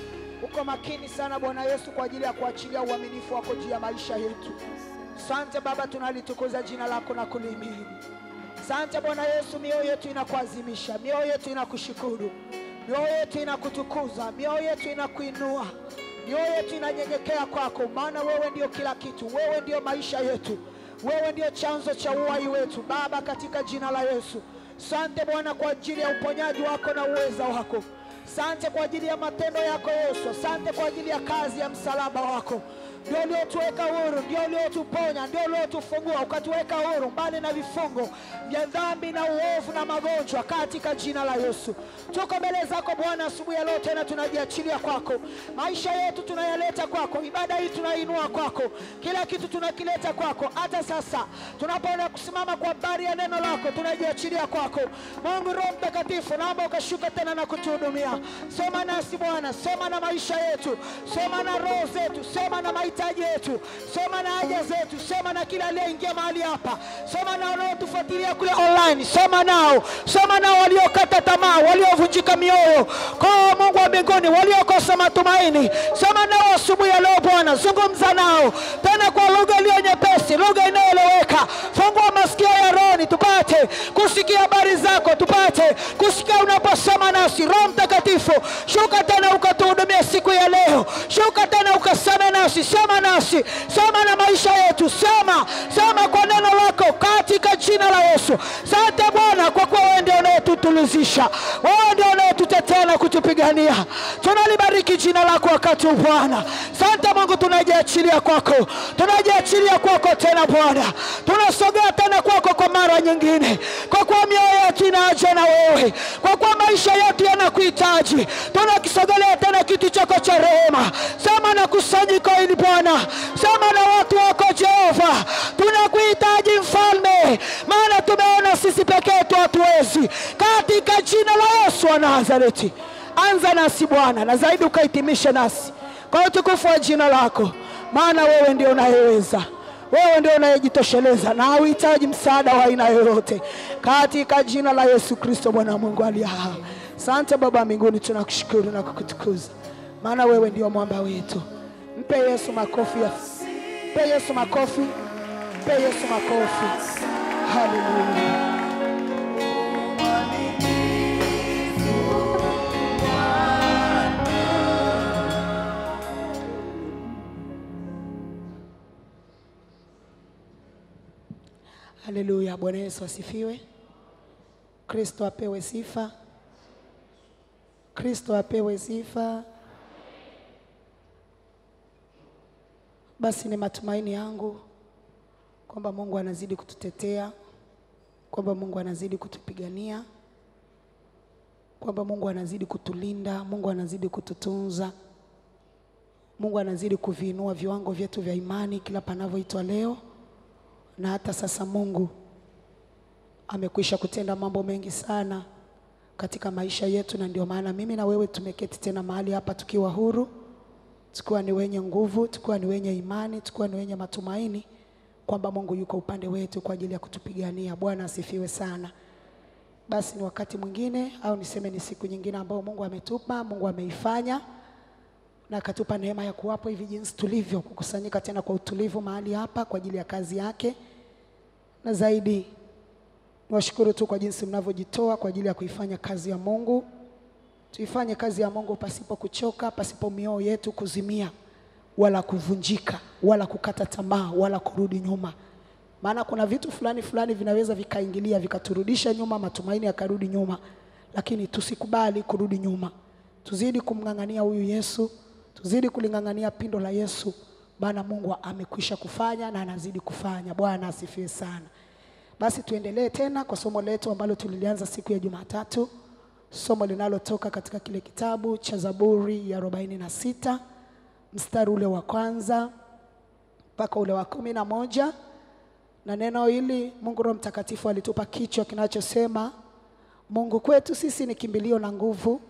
uko makini sana Bwana Yesu kwa ajili ya kuachilia uaminifu wako juu ya maisha yetu. Asante Baba, tunalitukuza jina lako na kulihimidi. Asante Bwana Yesu, mioyo yetu inakuazimisha, mioyo yetu inakushukuru, mioyo yetu inakutukuza, mioyo yetu inakuinua, mioyo yetu inanyenyekea kwako, maana wewe ndio kila kitu, wewe ndio maisha yetu, wewe ndio chanzo cha uhai wetu Baba, katika jina la Yesu. Asante Bwana kwa ajili ya uponyaji wako na uweza wako. Asante kwa ajili ya matendo yako Yesu. Asante kwa ajili ya kazi ya msalaba wako ndio uliotuweka huru, ndio uliotuponya, ndio uliotufungua ukatuweka huru mbali na vifungo vya dhambi na uovu na magonjwa, katika jina la Yesu. Tuko mbele zako Bwana asubuhi ya leo, tena tunajiachilia kwako, maisha yetu tunayaleta kwako, ibada hii tunainua kwako, kila kitu tunakileta kwako. Hata sasa tunapoenda kusimama kwa habari ya neno lako, tunajiachilia kwako. Mungu Roho Mtakatifu, naomba ukashuka tena na kutuhudumia. Sema nasi Bwana, sema na maisha yetu, sema na roho zetu, sema na mahitaji yetu, sema na haja zetu, sema na kila aliyeingia mahali hapa, sema na wanaotufuatilia kule online, sema nao, sema nao waliokata tamaa, waliovunjika mioyo, kwa Mungu wa mbinguni, waliokosa matumaini, sema nao asubuhi ya leo Bwana, zungumza nao tena kwa lugha iliyo nyepesi, lugha inayoeleweka. Fungua masikio ya rohoni tupate kusikia habari zako, tupate kusikia unaposema nasi. Roho Mtakatifu, shuka tena ukatuhudumia siku ya leo, shuka tena ukaseme nasi, sema nasi, sema na maisha yetu, sema sema kwa neno lako, katika jina la Yesu. Asante Bwana, kwa kuwa wewe ndio unayetutulizisha, wewe ndio unayetutetea na kutupigania. Tunalibariki jina lako wakati huu Bwana. Asante Mungu, tunajiachilia kwako, tunajiachilia kwako tena Bwana, tunasogea tena kwako kwa mara nyingine, kwa kuwa mioyo yetu ina haja na wewe, kwa kuwa maisha yetu yanakuhitaji. Tunakisogelea tena kiti chako cha rehema, sema na kusanyiko hili Bwana, sema na watu wako Jehova, tunakuhitaji mfalme, maana tumeona sisi peke yetu hatuwezi, katika jina la Yesu wa Nazareti. Anza nasi Bwana, na zaidi ukahitimishe nasi kwa utukufu wa jina lako, maana wewe ndio unayeweza, wewe ndio unayejitosheleza na hauhitaji msaada wa aina yoyote, katika jina la Yesu Kristo Bwana wa Mungu aliye hai. Asante Baba mbinguni, tunakushukuru na kukutukuza, maana wewe ndio mwamba wetu. Mpe Yesu makofi, ya- mpe Yesu makofi, mpe Yesu makofi. Haleluya. Haleluya. Bwana Yesu asifiwe. Kristo apewe sifa. Kristo apewe sifa. Basi ni matumaini yangu kwamba Mungu anazidi kututetea, kwamba Mungu anazidi kutupigania, kwamba Mungu anazidi kutulinda, Mungu anazidi kututunza, Mungu anazidi kuviinua viwango vyetu vya imani kila panavyoitwa leo, na hata sasa Mungu amekwisha kutenda mambo mengi sana katika maisha yetu, na ndio maana mimi na wewe tumeketi tena mahali hapa tukiwa huru, tukiwa ni wenye nguvu, tukiwa ni wenye imani, tukiwa ni wenye matumaini kwamba Mungu yuko upande wetu kwa ajili ya kutupigania. Bwana asifiwe sana. Basi ni wakati mwingine au niseme ni siku nyingine ambayo Mungu ametupa, Mungu ameifanya na akatupa neema ya kuwapo hivi jinsi tulivyo, kukusanyika tena kwa utulivu mahali hapa kwa ajili ya kazi yake, na zaidi niwashukuru tu kwa jinsi mnavyojitoa kwa ajili ya kuifanya kazi ya Mungu. Tuifanye kazi ya Mungu pasipo kuchoka, pasipo mioyo yetu kuzimia wala kuvunjika wala kukata tamaa wala kurudi nyuma, maana kuna vitu fulani fulani vinaweza vikaingilia vikaturudisha nyuma, matumaini yakarudi nyuma, lakini tusikubali kurudi nyuma. Tuzidi kumng'ang'ania huyu Yesu, tuzidi kuling'ang'ania pindo la Yesu, maana Mungu amekwisha kufanya na anazidi kufanya. Bwana asifiwe sana. Basi tuendelee tena kwa somo letu ambalo tulilianza siku ya Jumatatu, somo linalotoka katika kile kitabu cha Zaburi ya arobaini na sita mstari ule wa kwanza mpaka ule wa kumi na moja na neno hili Mungu Roho Mtakatifu alitupa kichwa kinachosema Mungu kwetu sisi ni kimbilio na nguvu.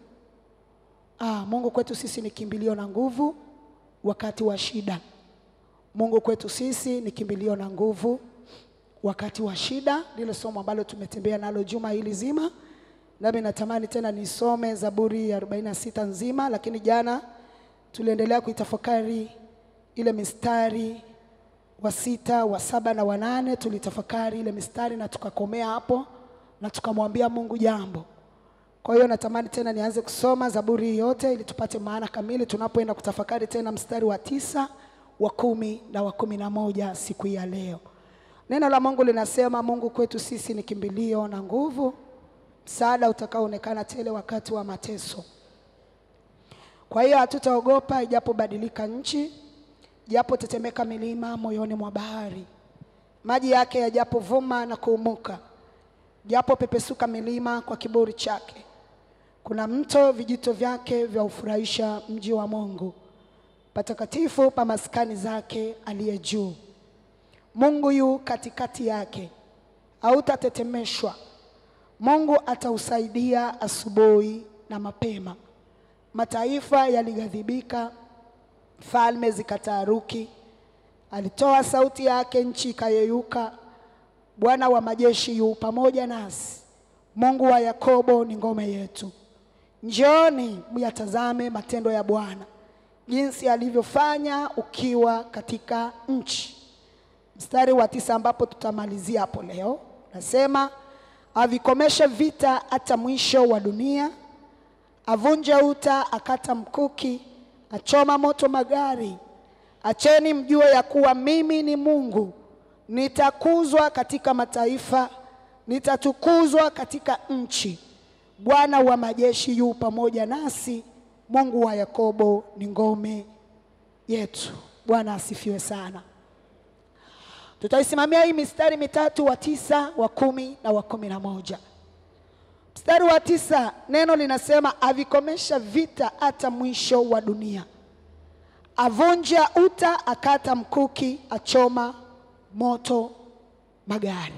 Ah, Mungu kwetu sisi ni kimbilio na nguvu wakati wa shida. Mungu kwetu sisi ni kimbilio na nguvu wakati wa shida, lile somo ambalo tumetembea nalo juma hili zima. Nami natamani tena nisome Zaburi ya 46 nzima, lakini jana tuliendelea kuitafakari ile mistari wa sita, wa saba na wa nane. Tulitafakari ile mistari na tukakomea hapo na tukamwambia Mungu jambo. Kwa hiyo natamani tena nianze kusoma Zaburi yote ili tupate maana kamili tunapoenda kutafakari tena mstari wa tisa, wa kumi na wa kumi na moja siku hii ya leo. Neno la Mungu linasema Mungu kwetu sisi ni kimbilio na nguvu, msaada utakaoonekana tele wakati wa mateso. Kwa hiyo hatutaogopa ijapobadilika nchi, japo tetemeka milima moyoni mwa bahari, maji yake yajapovuma na kuumuka, japo pepesuka milima kwa kiburi chake. Kuna mto, vijito vyake vya ufurahisha mji wa Mungu, patakatifu pa maskani zake aliye juu. Mungu yu katikati yake, hautatetemeshwa. Mungu atausaidia asubuhi na mapema. Mataifa yalighadhibika, falme zikataaruki. Alitoa sauti yake, nchi ikayeyuka. Bwana wa majeshi yu pamoja nasi, Mungu wa Yakobo ni ngome yetu. Njooni myatazame matendo ya Bwana, jinsi alivyofanya ukiwa katika nchi. Mstari wa tisa ambapo tutamalizia hapo leo, nasema avikomeshe vita hata mwisho wa dunia avunja uta, akata mkuki, achoma moto magari. Acheni mjue ya kuwa mimi ni Mungu, nitakuzwa katika mataifa, nitatukuzwa katika nchi. Bwana wa majeshi yu pamoja nasi, Mungu wa Yakobo ni ngome yetu. Bwana asifiwe sana. Tutaisimamia hii mistari mitatu, wa tisa, wa kumi na wa kumi na moja. Mstari wa tisa, neno linasema avikomesha vita hata mwisho wa dunia, avunja uta, akata mkuki, achoma moto magari.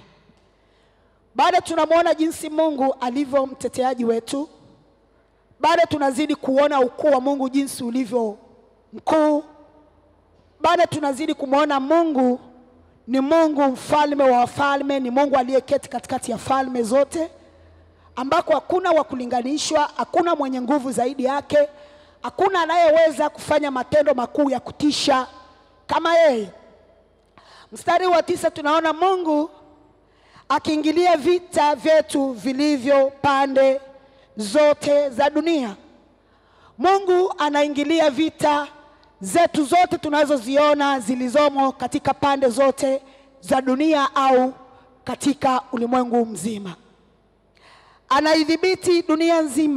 Bado tunamwona jinsi Mungu alivyo mteteaji wetu, bado tunazidi kuona ukuu wa Mungu jinsi ulivyo mkuu, bado tunazidi kumwona Mungu ni Mungu mfalme wa wafalme, ni Mungu aliyeketi katikati ya falme zote ambako hakuna wa kulinganishwa, hakuna mwenye nguvu zaidi yake, hakuna anayeweza kufanya matendo makuu ya kutisha kama yeye. Mstari wa tisa tunaona Mungu akiingilia vita vyetu vilivyo pande zote za dunia. Mungu anaingilia vita zetu zote tunazoziona zilizomo katika pande zote za dunia au katika ulimwengu mzima anaidhibiti dunia nzima.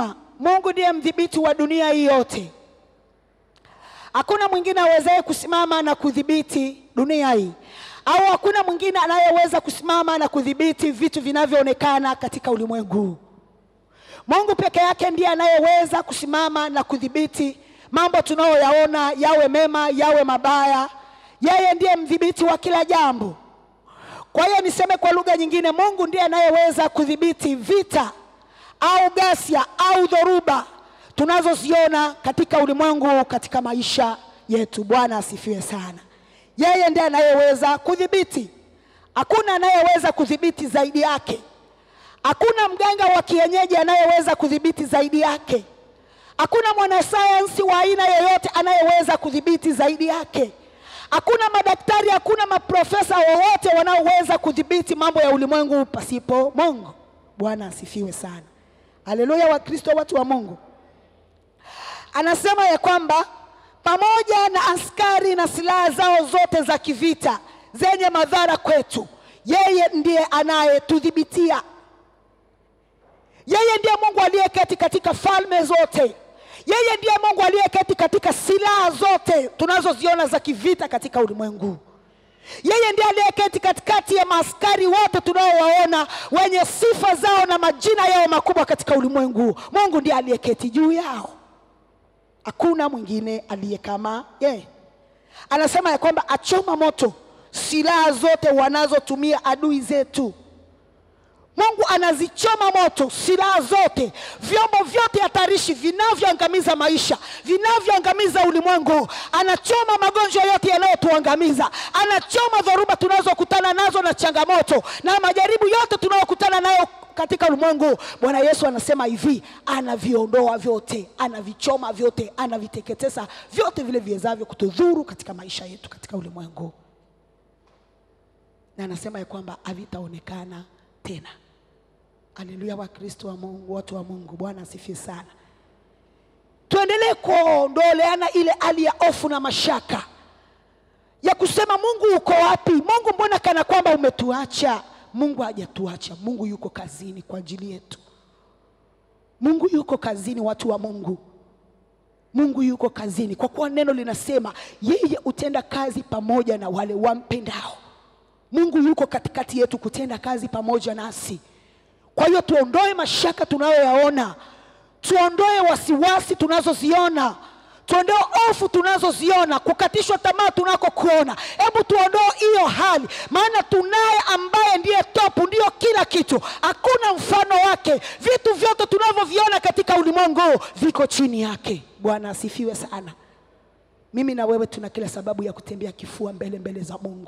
Mungu ndiye mdhibiti wa dunia hii yote. Hakuna mwingine awezaye kusimama na kudhibiti dunia hii, au hakuna mwingine anayeweza kusimama na kudhibiti vitu vinavyoonekana katika ulimwengu huu. Mungu peke yake ndiye anayeweza kusimama na kudhibiti mambo tunayoyaona, yawe mema, yawe mabaya. Yeye ndiye mdhibiti wa kila jambo. Kwa hiyo niseme kwa lugha nyingine, Mungu ndiye anayeweza kudhibiti vita au ghasia au dhoruba tunazoziona katika ulimwengu, katika maisha yetu. Bwana asifiwe sana. Yeye ndiye anayeweza kudhibiti, hakuna anayeweza kudhibiti zaidi yake. Hakuna mganga wa kienyeji anayeweza kudhibiti zaidi yake. Hakuna mwanasayansi wa aina yoyote anayeweza kudhibiti zaidi yake. Hakuna madaktari, hakuna maprofesa wowote wanaoweza kudhibiti mambo ya ulimwengu pasipo Mungu. Bwana asifiwe sana. Haleluya, Wakristo, watu wa Mungu. Anasema ya kwamba pamoja na askari na silaha zao zote za kivita zenye madhara kwetu, yeye ndiye anayetudhibitia. Yeye ndiye Mungu aliyeketi katika falme zote. Yeye ndiye Mungu aliyeketi katika silaha zote tunazoziona za kivita katika ulimwengu. Yeye ndiye aliyeketi katikati ya maaskari wote tunaowaona wenye sifa zao na majina yao makubwa katika ulimwengu. Mungu ndiye aliyeketi juu yao, hakuna mwingine aliye kama yeye. Anasema ya kwamba achoma moto silaha zote wanazotumia adui zetu. Mungu anazichoma moto silaha zote, vyombo vyote hatarishi vinavyoangamiza maisha, vinavyoangamiza ulimwengu. Anachoma magonjwa yote yanayotuangamiza, anachoma dhoruba tunazokutana nazo na changamoto na majaribu yote tunayokutana nayo katika ulimwengu. Bwana Yesu anasema hivi, anaviondoa vyote, anavichoma vyote, anaviteketeza vyote vile viwezavyo kutudhuru katika maisha yetu katika ulimwengu, na anasema ya kwamba havitaonekana tena. Haleluya, Wakristo wa Mungu, watu wa Mungu, Bwana asifiwe sana. Tuendelee kuondoleana ile hali ya hofu na mashaka ya kusema Mungu uko wapi? Mungu mbona kana kwamba umetuacha? Mungu hajatuacha. Mungu yuko kazini kwa ajili yetu. Mungu yuko kazini, watu wa Mungu. Mungu yuko kazini, kwa kuwa neno linasema yeye hutenda kazi pamoja na wale wampendao. Mungu yuko katikati yetu kutenda kazi pamoja nasi. Kwa hiyo tuondoe mashaka tunayoyaona, tuondoe wasiwasi tunazoziona, tuondoe hofu tunazoziona, kukatishwa tamaa tunakokuona. Hebu tuondoe hiyo hali, maana tunaye ambaye ndiye topu, ndiyo kila kitu, hakuna mfano wake. Vitu vyote tunavyoviona katika ulimwengu viko chini yake. Bwana asifiwe sana. Mimi na wewe tuna kila sababu ya kutembea kifua mbele mbele za Mungu.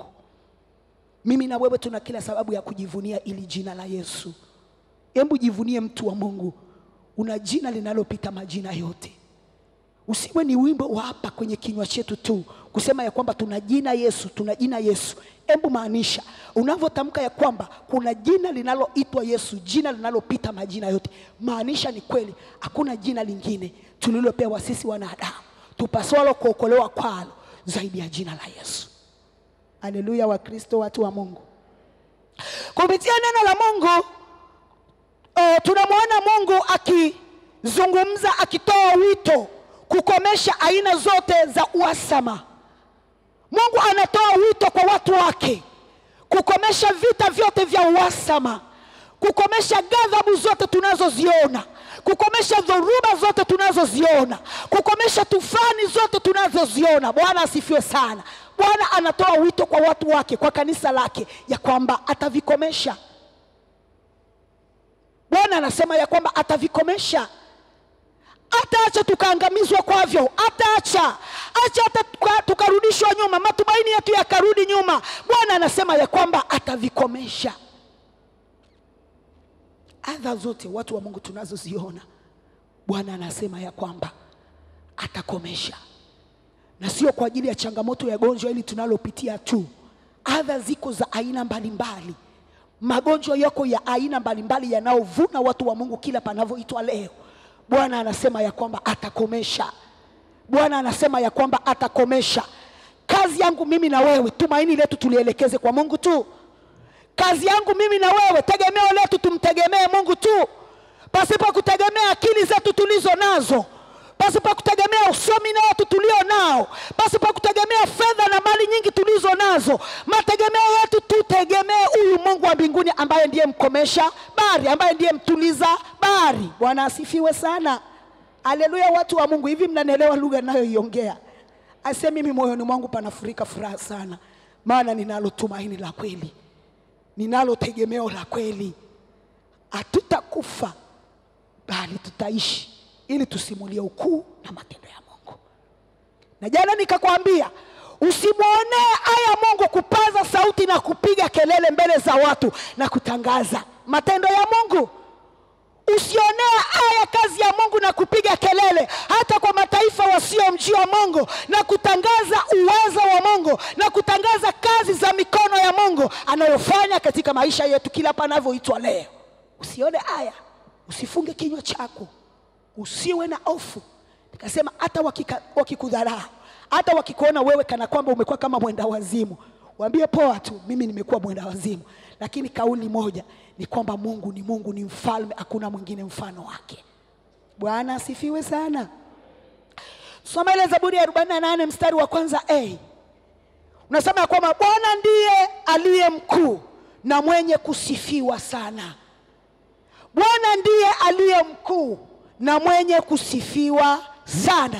Mimi na wewe tuna kila sababu ya kujivunia ili jina la Yesu. Hebu jivunie mtu wa Mungu, una jina linalopita majina yote. Usiwe ni wimbo wa hapa kwenye kinywa chetu tu kusema ya kwamba tuna jina Yesu, tuna jina Yesu. Hebu maanisha unavyotamka ya kwamba kuna jina linaloitwa Yesu, jina linalopita majina yote, maanisha ni kweli, hakuna jina lingine tulilopewa sisi wanadamu tupaswalo kuokolewa kwalo zaidi ya jina la Yesu. Haleluya, Wakristo, watu wa Mungu, kupitia neno la Mungu uh, tunamwona Mungu akizungumza, akitoa wito kukomesha aina zote za uhasama. Mungu anatoa wito kwa watu wake kukomesha vita vyote vya uhasama, kukomesha ghadhabu zote tunazoziona, kukomesha dhoruba zote tunazoziona, kukomesha tufani zote tunazoziona. Bwana asifiwe sana. Bwana anatoa wito kwa watu wake, kwa kanisa lake, ya kwamba atavikomesha. Bwana anasema ya kwamba atavikomesha ataacha tukaangamizwa kwavyo, ataacha acha hata tuka- tukarudishwa nyuma, matumaini yetu yakarudi nyuma. Bwana anasema ya kwamba atavikomesha adha zote, watu wa Mungu, tunazoziona. Bwana anasema ya kwamba atakomesha, na sio kwa ajili ya changamoto ya gonjwa hili tunalopitia tu. Adha ziko za aina mbalimbali, magonjwa yako ya aina mbalimbali yanayovuna watu wa Mungu kila panavyoitwa leo. Bwana anasema ya kwamba atakomesha. Bwana anasema ya kwamba atakomesha. Kazi yangu mimi na wewe, tumaini letu tulielekeze kwa Mungu tu. Kazi yangu mimi na wewe, tegemeo letu tumtegemee Mungu tu. pasipo kutegemea akili zetu tulizo nazo, pasipo kutegemea usomi na watu tulio nao, pasipo kutegemea fedha na mali nyingi tulizo nazo. Mategemeo yetu tutegemee huyu Mungu wa mbinguni ambaye ndiye mkomesha bahari, ambaye ndiye mtuliza bahari. Bwana asifiwe sana. Haleluya, watu wa Mungu, hivi mnanielewa lugha ninayoiongea? Ase mimi moyoni mwangu panafurika furaha sana, maana ninalo tumaini la kweli, ninalo tegemeo la kweli. Hatutakufa bali tutaishi, ili tusimulie ukuu na matendo ya Mungu. Na jana nikakwambia usimwonee aya Mungu kupaza sauti na kupiga kelele mbele za watu na kutangaza matendo ya Mungu. Usionee aya kazi ya Mungu na kupiga kelele hata kwa mataifa wasiomjua Mungu na kutangaza uwezo wa Mungu na kutangaza kazi za mikono ya Mungu anayofanya katika maisha yetu kila panavyoitwa leo. Usione aya, usifunge kinywa chako, usiwe na hofu. Nikasema hata wakika- wakikudharau, hata wakikuona wewe kana kwamba umekuwa kama mwenda wazimu, waambie poa tu, mimi nimekuwa mwenda wazimu, lakini kauli moja ni kwamba Mungu ni Mungu, ni mfalme, hakuna mwingine mfano wake. Bwana asifiwe sana. Soma ile Zaburi ya 48 mstari wa kwanza a unasema ya kwamba Bwana ndiye aliye mkuu na mwenye kusifiwa sana. Bwana ndiye aliye mkuu na mwenye kusifiwa sana.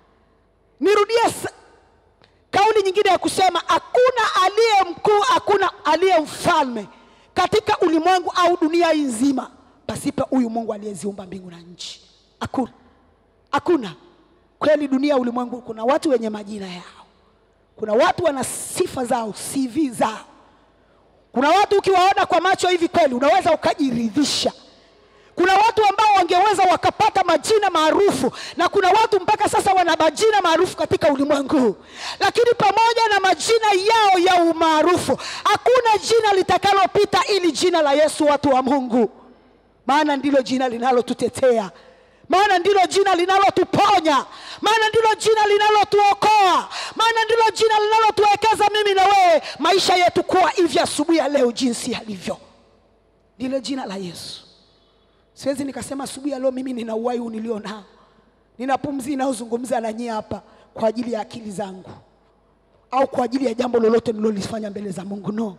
Nirudie sa- kauli nyingine ya kusema hakuna aliye mkuu, hakuna aliye mfalme katika ulimwengu au dunia hii nzima pasipo huyu Mungu aliyeziumba mbingu na nchi. Hakuna, hakuna. Kweli dunia, ulimwengu, kuna watu wenye majina yao, kuna watu wana sifa zao, CV zao. Kuna watu ukiwaona kwa macho hivi kweli unaweza ukajiridhisha. Kuna watu ambao wangeweza wakapata majina maarufu, na kuna watu mpaka sasa wana majina maarufu katika ulimwengu huu, lakini pamoja na majina yao ya umaarufu, hakuna jina litakalopita ili jina la Yesu, watu wa Mungu, maana ndilo jina linalotutetea maana ndilo jina linalotuponya, maana ndilo jina linalotuokoa, maana ndilo jina linalotuwekeza mimi na wewe maisha yetu kuwa hivi asubuhi ya leo jinsi yalivyo, ndilo jina la Yesu. Siwezi nikasema asubuhi ya leo mimi nina uhai huu nilio nao, nina pumzi inayozungumza na nyie hapa kwa ajili ya akili zangu au kwa ajili ya jambo lolote nilolifanya mbele za Mungu. No,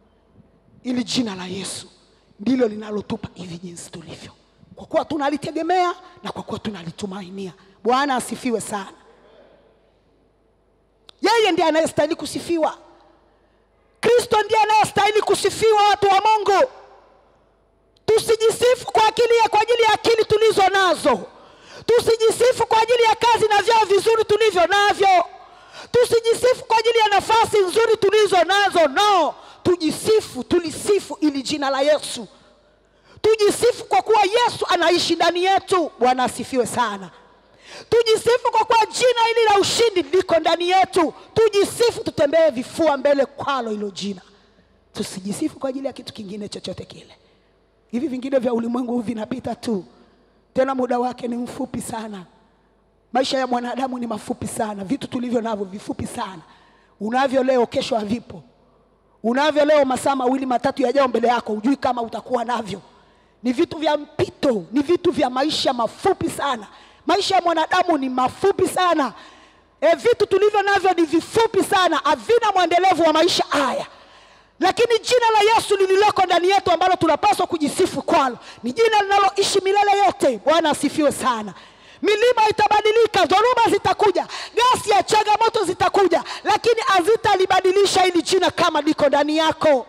ili jina la Yesu ndilo linalotupa hivi jinsi tulivyo, kwa kuwa tunalitegemea na kwa kuwa tunalitumainia. Bwana asifiwe sana. Yeye ndiye anayestahili kusifiwa. Kristo ndiye anayestahili kusifiwa, watu wa Mungu. Tusijisifu kwa akili ya kwa ajili ya akili tulizo nazo, tusijisifu kwa ajili ya kazi na vyao vizuri tulivyo navyo, tusijisifu kwa ajili ya nafasi nzuri tulizo nazo. No, tujisifu, tulisifu ili jina la Yesu, tujisifu kwa kuwa Yesu anaishi ndani yetu. Bwana asifiwe sana. Tujisifu kwa kuwa jina hili la ushindi liko ndani yetu. Tujisifu, tutembee vifua mbele kwalo hilo jina. Tusijisifu kwa ajili ya kitu kingine chochote kile. Hivi vingine vya ulimwengu huu vinapita tu, tena muda wake ni mfupi sana. Maisha ya mwanadamu ni mafupi sana, vitu tulivyo navyo vifupi sana. Unavyo leo, kesho havipo. Unavyo leo, masaa mawili matatu yajao mbele yako, hujui kama utakuwa navyo. Ni vitu vya mpito, ni vitu vya maisha mafupi sana. Maisha ya mwanadamu ni mafupi sana. E, vitu tulivyo navyo ni vifupi sana, havina mwendelevu wa maisha haya lakini jina la Yesu lililoko ndani yetu ambalo tunapaswa kujisifu kwalo ni jina linaloishi milele yote. Bwana asifiwe sana. Milima itabadilika, dhoruba zitakuja, gasi ya changamoto zitakuja, lakini hazitalibadilisha hili jina kama liko ndani yako.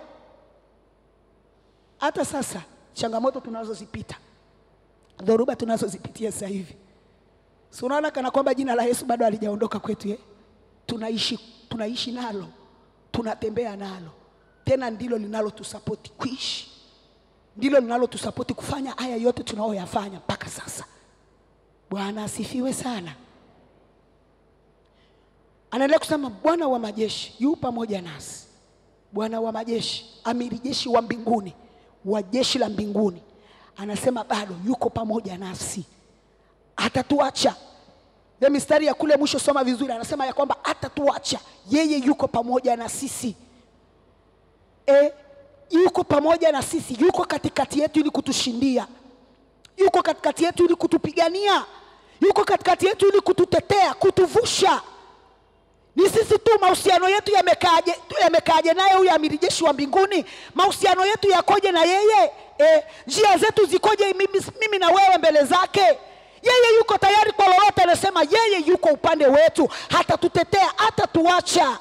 Hata sasa changamoto tunazozipita, dhoruba tunazozipitia sasa hivi, si unaona kana kwamba jina la Yesu bado halijaondoka kwetu eh? Tunaishi, tunaishi nalo, tunatembea nalo tena ndilo linalotusapoti kuishi, ndilo linalotusapoti kufanya haya yote tunayoyafanya mpaka sasa. Bwana asifiwe sana. Anaendelea kusema Bwana wa majeshi yu pamoja nasi. Bwana wa majeshi, amiri jeshi wa mbinguni, wa jeshi la mbinguni, anasema bado yuko pamoja nasi, hatatuacha. Ile mistari ya kule mwisho, soma vizuri, anasema ya kwamba hatatuacha, yeye yuko pamoja na sisi e, yuko pamoja na sisi, yuko katikati yetu ili kutushindia. yuko katikati yetu ili kutupigania, yuko katikati yetu ili kututetea, kutuvusha. Ni sisi tu mahusiano yetu yamekaaje, yamekaaje naye huyu amiri jeshi wa mbinguni? Mahusiano yetu yakoje na yeye? E, njia zetu zikoje mimi, mimi na wewe mbele zake? Yeye yuko tayari kwa lolote, anasema yeye yuko upande wetu, hatatutetea, hatatuacha.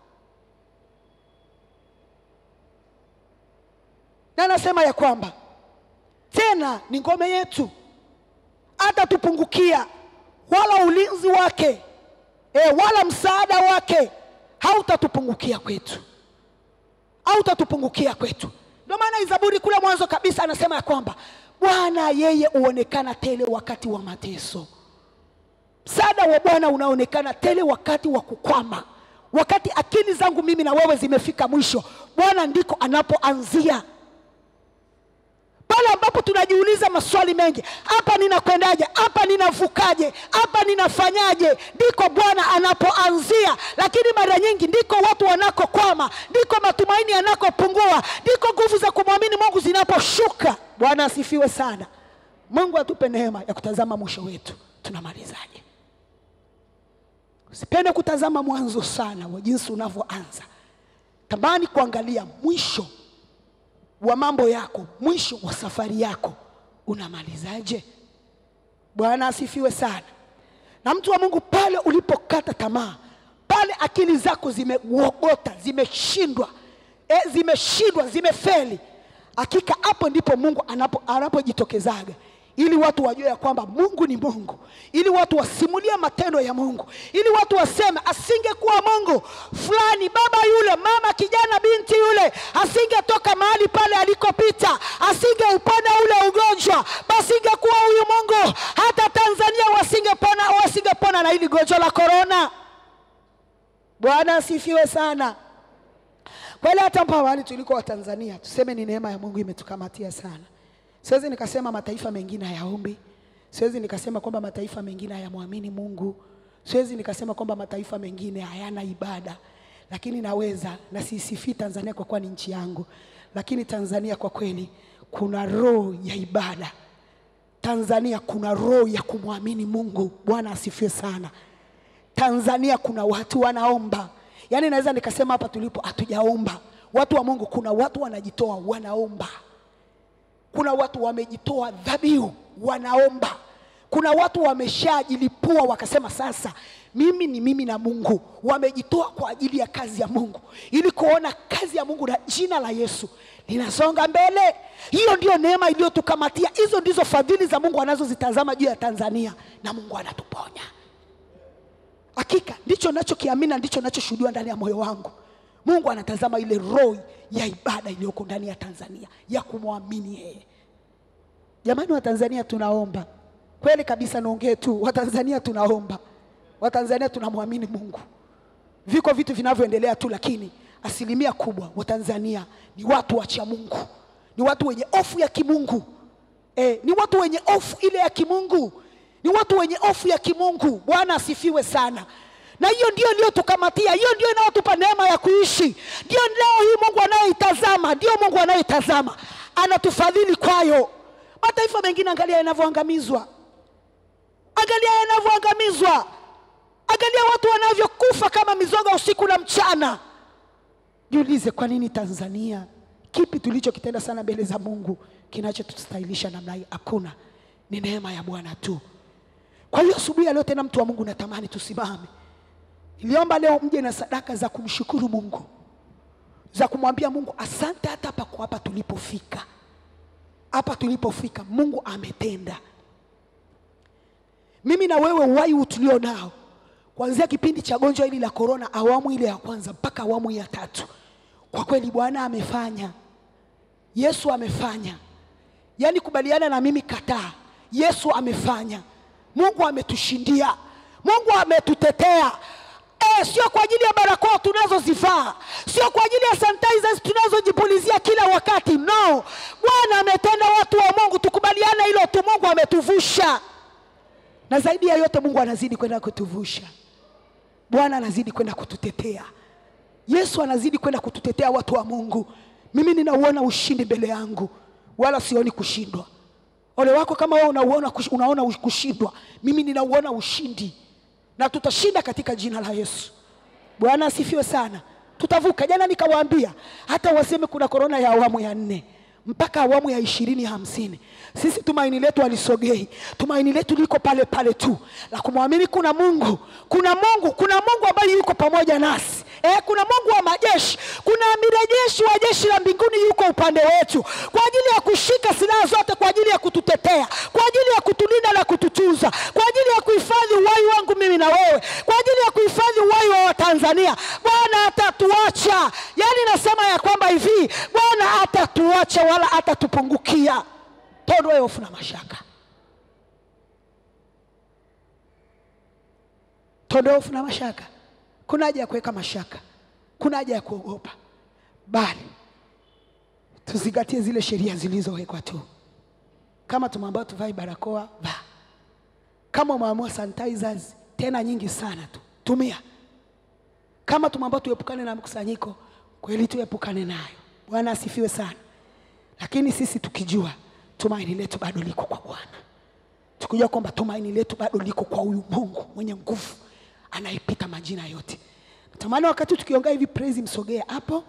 Na anasema ya kwamba tena ni ngome yetu, hatatupungukia wala ulinzi wake e, wala msaada wake hautatupungukia kwetu, hautatupungukia kwetu. Ndio maana Zaburi kule mwanzo kabisa anasema ya kwamba Bwana yeye huonekana tele wakati wa mateso. Msaada wa Bwana unaonekana tele wakati wa kukwama, wakati akili zangu mimi na wewe zimefika mwisho, Bwana ndiko anapoanzia pale ambapo tunajiuliza maswali mengi, hapa ninakwendaje? Hapa ninavukaje? Hapa ninafanyaje? Ndiko Bwana anapoanzia. Lakini mara nyingi ndiko watu wanakokwama, ndiko matumaini yanakopungua, ndiko nguvu za kumwamini Mungu zinaposhuka. Bwana asifiwe sana. Mungu atupe neema ya kutazama mwisho wetu, tunamalizaje. Usipende kutazama mwanzo sana wa jinsi unavyoanza, tamani kuangalia mwisho wa mambo yako, mwisho wa safari yako unamalizaje? Bwana asifiwe sana. Na mtu wa Mungu, pale ulipokata tamaa, pale akili zako zimegogota, zimeshindwa, e, zimeshindwa, zimefeli, hakika hapo ndipo Mungu anapo anapojitokezaga ili watu wajue ya kwamba Mungu ni Mungu, ili watu wasimulie matendo ya Mungu, ili watu waseme asingekuwa Mungu fulani, baba yule, mama, kijana, binti yule asingetoka mahali pale alikopita, asingeupona ule ugonjwa, basi ingekuwa huyu Mungu, hata Tanzania wasingepona, wasingepona na hili gonjwa la korona. Bwana asifiwe sana. Kweli hata hapa awali tuliko wa Tanzania, tuseme ni neema ya Mungu imetukamatia sana. Siwezi nikasema mataifa mengine hayaombi, siwezi nikasema kwamba mataifa mengine hayamwamini Mungu, siwezi nikasema kwamba mataifa mengine hayana ibada, lakini naweza na sisifii Tanzania kwa kuwa ni nchi yangu, lakini Tanzania kwa kweli kuna roho ya ibada. Tanzania kuna roho ya kumwamini Mungu. Bwana asifiwe sana. Tanzania kuna watu wanaomba, yaani naweza nikasema hapa tulipo hatujaomba. Watu wa Mungu, kuna watu wanajitoa, wanaomba kuna watu wamejitoa dhabihu wanaomba. Kuna watu wameshajilipua wakasema, sasa mimi ni mimi na Mungu. Wamejitoa kwa ajili ya kazi ya Mungu, ili kuona kazi ya Mungu na jina la Yesu linasonga mbele. Hiyo ndiyo neema iliyotukamatia. Hizo ndizo fadhili za Mungu anazozitazama juu ya Tanzania, na Mungu anatuponya. Hakika ndicho nachokiamini, ndicho nachoshuhudia ndani ya moyo wangu. Mungu anatazama ile roho ya ibada iliyoko ndani ya Tanzania ya kumwamini yeye. Jamani, Watanzania tunaomba kweli kabisa, naongee tu, Watanzania tunaomba, Watanzania tunamwamini Mungu. Viko vitu vinavyoendelea tu, lakini asilimia kubwa Watanzania ni watu wacha Mungu, ni watu wenye hofu ya kimungu e, ni watu wenye hofu ile ya kimungu, ni watu wenye hofu ya kimungu. Bwana asifiwe sana na hiyo ndio iliyotukamatia, hiyo ndio inayotupa neema ya kuishi, ndio leo hii Mungu anayoitazama, ndio Mungu anayoitazama, anatufadhili kwayo. Mataifa mengine angalia yanavyoangamizwa, angalia yanavyoangamizwa, angalia watu wanavyokufa kama mizoga usiku na mchana. Jiulize, kwa nini Tanzania? Kipi tulichokitenda sana mbele za Mungu kinachotustahilisha namna hii? Hakuna, ni neema ya Bwana tu. Kwa hiyo asubuhi ya leo tena, mtu wa Mungu, natamani tusimame Niliomba leo mje na sadaka za kumshukuru Mungu, za kumwambia Mungu asante, hata hapa kwa hapa tulipofika, hapa tulipofika Mungu ametenda. Mimi na wewe, uhai tulio nao kuanzia kipindi cha gonjwa hili la korona, awamu ile ya kwanza mpaka awamu ya tatu, kwa kweli Bwana amefanya, Yesu amefanya. Yaani kubaliana na mimi, kataa, Yesu amefanya. Mungu ametushindia, Mungu ametutetea. Eh, sio kwa ajili ya barakoa tunazozivaa, sio kwa ajili ya sanitizers tunazojipulizia kila wakati. No, Bwana ametenda. Watu wa Mungu, tukubaliane hilo tu. Mungu ametuvusha, na zaidi ya yote, Mungu anazidi kwenda kutuvusha. Bwana anazidi kwenda kututetea. Yesu anazidi kwenda kututetea. Watu wa Mungu, mimi ninauona ushindi mbele yangu, wala sioni kushindwa. ole wako kama wewe unauona kush- unaona ush- kushindwa mimi ninauona ushindi na tutashinda katika jina la yesu bwana asifiwe sana tutavuka jana nikawaambia hata waseme kuna korona ya awamu ya nne mpaka awamu ya ishirini hamsini sisi tumaini letu alisogei tumaini letu liko pale pale tu la kumwamini kuna mungu kuna mungu kuna mungu ambaye yuko pamoja nasi Eh, kuna mungu wa majeshi kuna amiri jeshi wa jeshi la mbinguni yuko upande wetu kwa ajili ya kushika silaha zote kwa ajili ya kututetea kwa ajili ya kutulinda na kututunza kwa ajili ya kuhifadhi uhai wangu mimi na wewe kwa ajili ya kuhifadhi uhai wa watanzania bwana atatuacha yaani nasema ya kwamba hivi bwana atatuacha wala atatupungukia tondoe hofu na mashaka tondoe hofu na mashaka kuna haja ya kuweka mashaka kuna haja ya kuogopa bali tuzingatie zile sheria zilizowekwa tu kama tumeambiwa tuvae barakoa vaa kama umeamua sanitizers tena nyingi sana tu tumia kama tumeambiwa tuepukane na mkusanyiko kweli tuepukane nayo bwana asifiwe sana lakini sisi tukijua tumaini letu bado liko kwa bwana tukijua kwamba tumaini letu bado liko kwa huyu mungu mwenye nguvu anayepita majina yote natamani wakati tukiongea hivi praise msogee hapo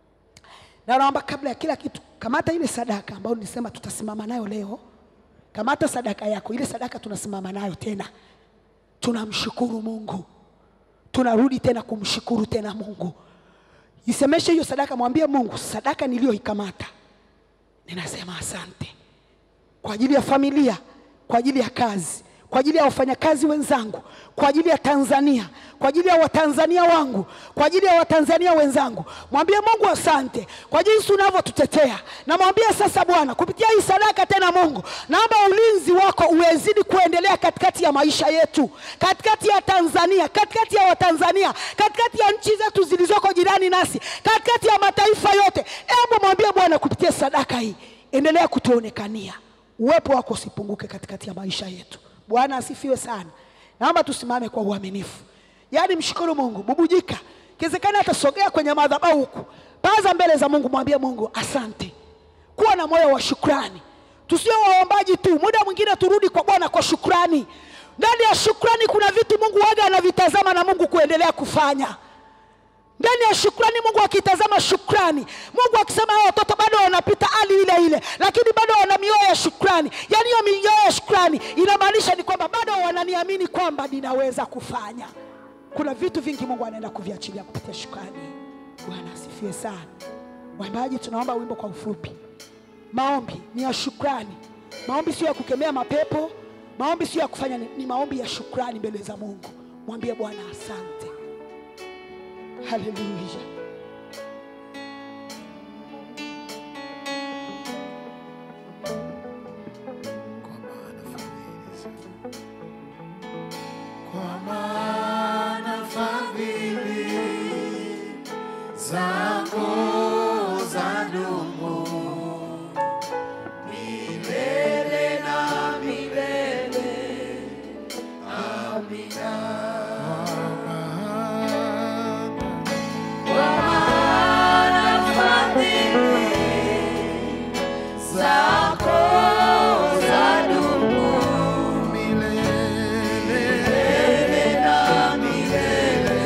na naomba kabla ya kila kitu kamata ile sadaka ambayo nilisema tutasimama nayo leo kamata sadaka yako ile sadaka tunasimama nayo tena tunamshukuru mungu tunarudi tena kumshukuru tena mungu isemeshe hiyo sadaka mwambie mungu sadaka niliyoikamata ninasema asante kwa ajili ya familia kwa ajili ya kazi kwa ajili ya wafanyakazi wenzangu kwa ajili ya tanzania kwa ajili ya watanzania wangu kwa ajili ya watanzania wenzangu mwambie mungu asante kwa jinsi unavyotutetea namwambie sasa bwana kupitia hii sadaka tena mungu naomba ulinzi wako uwezidi kuendelea katikati ya maisha yetu katikati ya tanzania katikati ya watanzania katikati ya nchi zetu zilizoko jirani nasi katikati ya mataifa yote hebu mwambie bwana kupitia sadaka hii endelea kutuonekania uwepo wako usipunguke katikati ya maisha yetu bwana asifiwe sana naomba tusimame kwa uaminifu yaani mshukuru mungu bubujika kiwezekana atasogea kwenye madhabahu huku paza mbele za mungu mwambie mungu asante kuwa na moyo wa shukrani tusio waombaji tu muda mwingine turudi kwa bwana kwa shukrani ndani ya shukrani kuna vitu mungu waga anavitazama na mungu kuendelea kufanya ndani ya shukrani mungu akitazama shukrani mungu akisema hao watoto bado wanapita hali ile ile lakini bado wana mioyo ya shukrani yaani hiyo mioyo ya shukrani inamaanisha ni kwamba bado wananiamini kwamba ninaweza kufanya kuna vitu vingi mungu anaenda kuviachilia kupitia shukrani bwana asifiwe sana waimbaji tunaomba wimbo kwa ufupi maombi ni ya shukrani maombi sio ya kukemea mapepo maombi sio ya kufanya ni, ni maombi ya shukrani mbele za mungu mwambie bwana asante haleluya Kwa maana fadhili zako- Kwa maana fadhili zako zadumu milele na milele. Amina. Kwa maana zako zadumu milele na milele.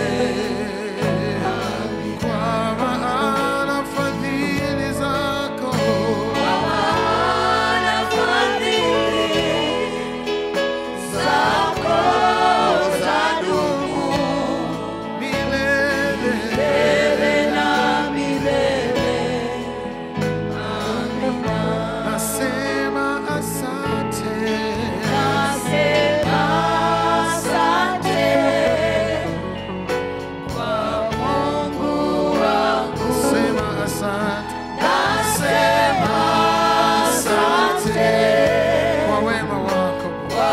Kwa maana fadhili zako zadumu milele na Nasema asante. Sema asante. Nasema asante kwa wema wako.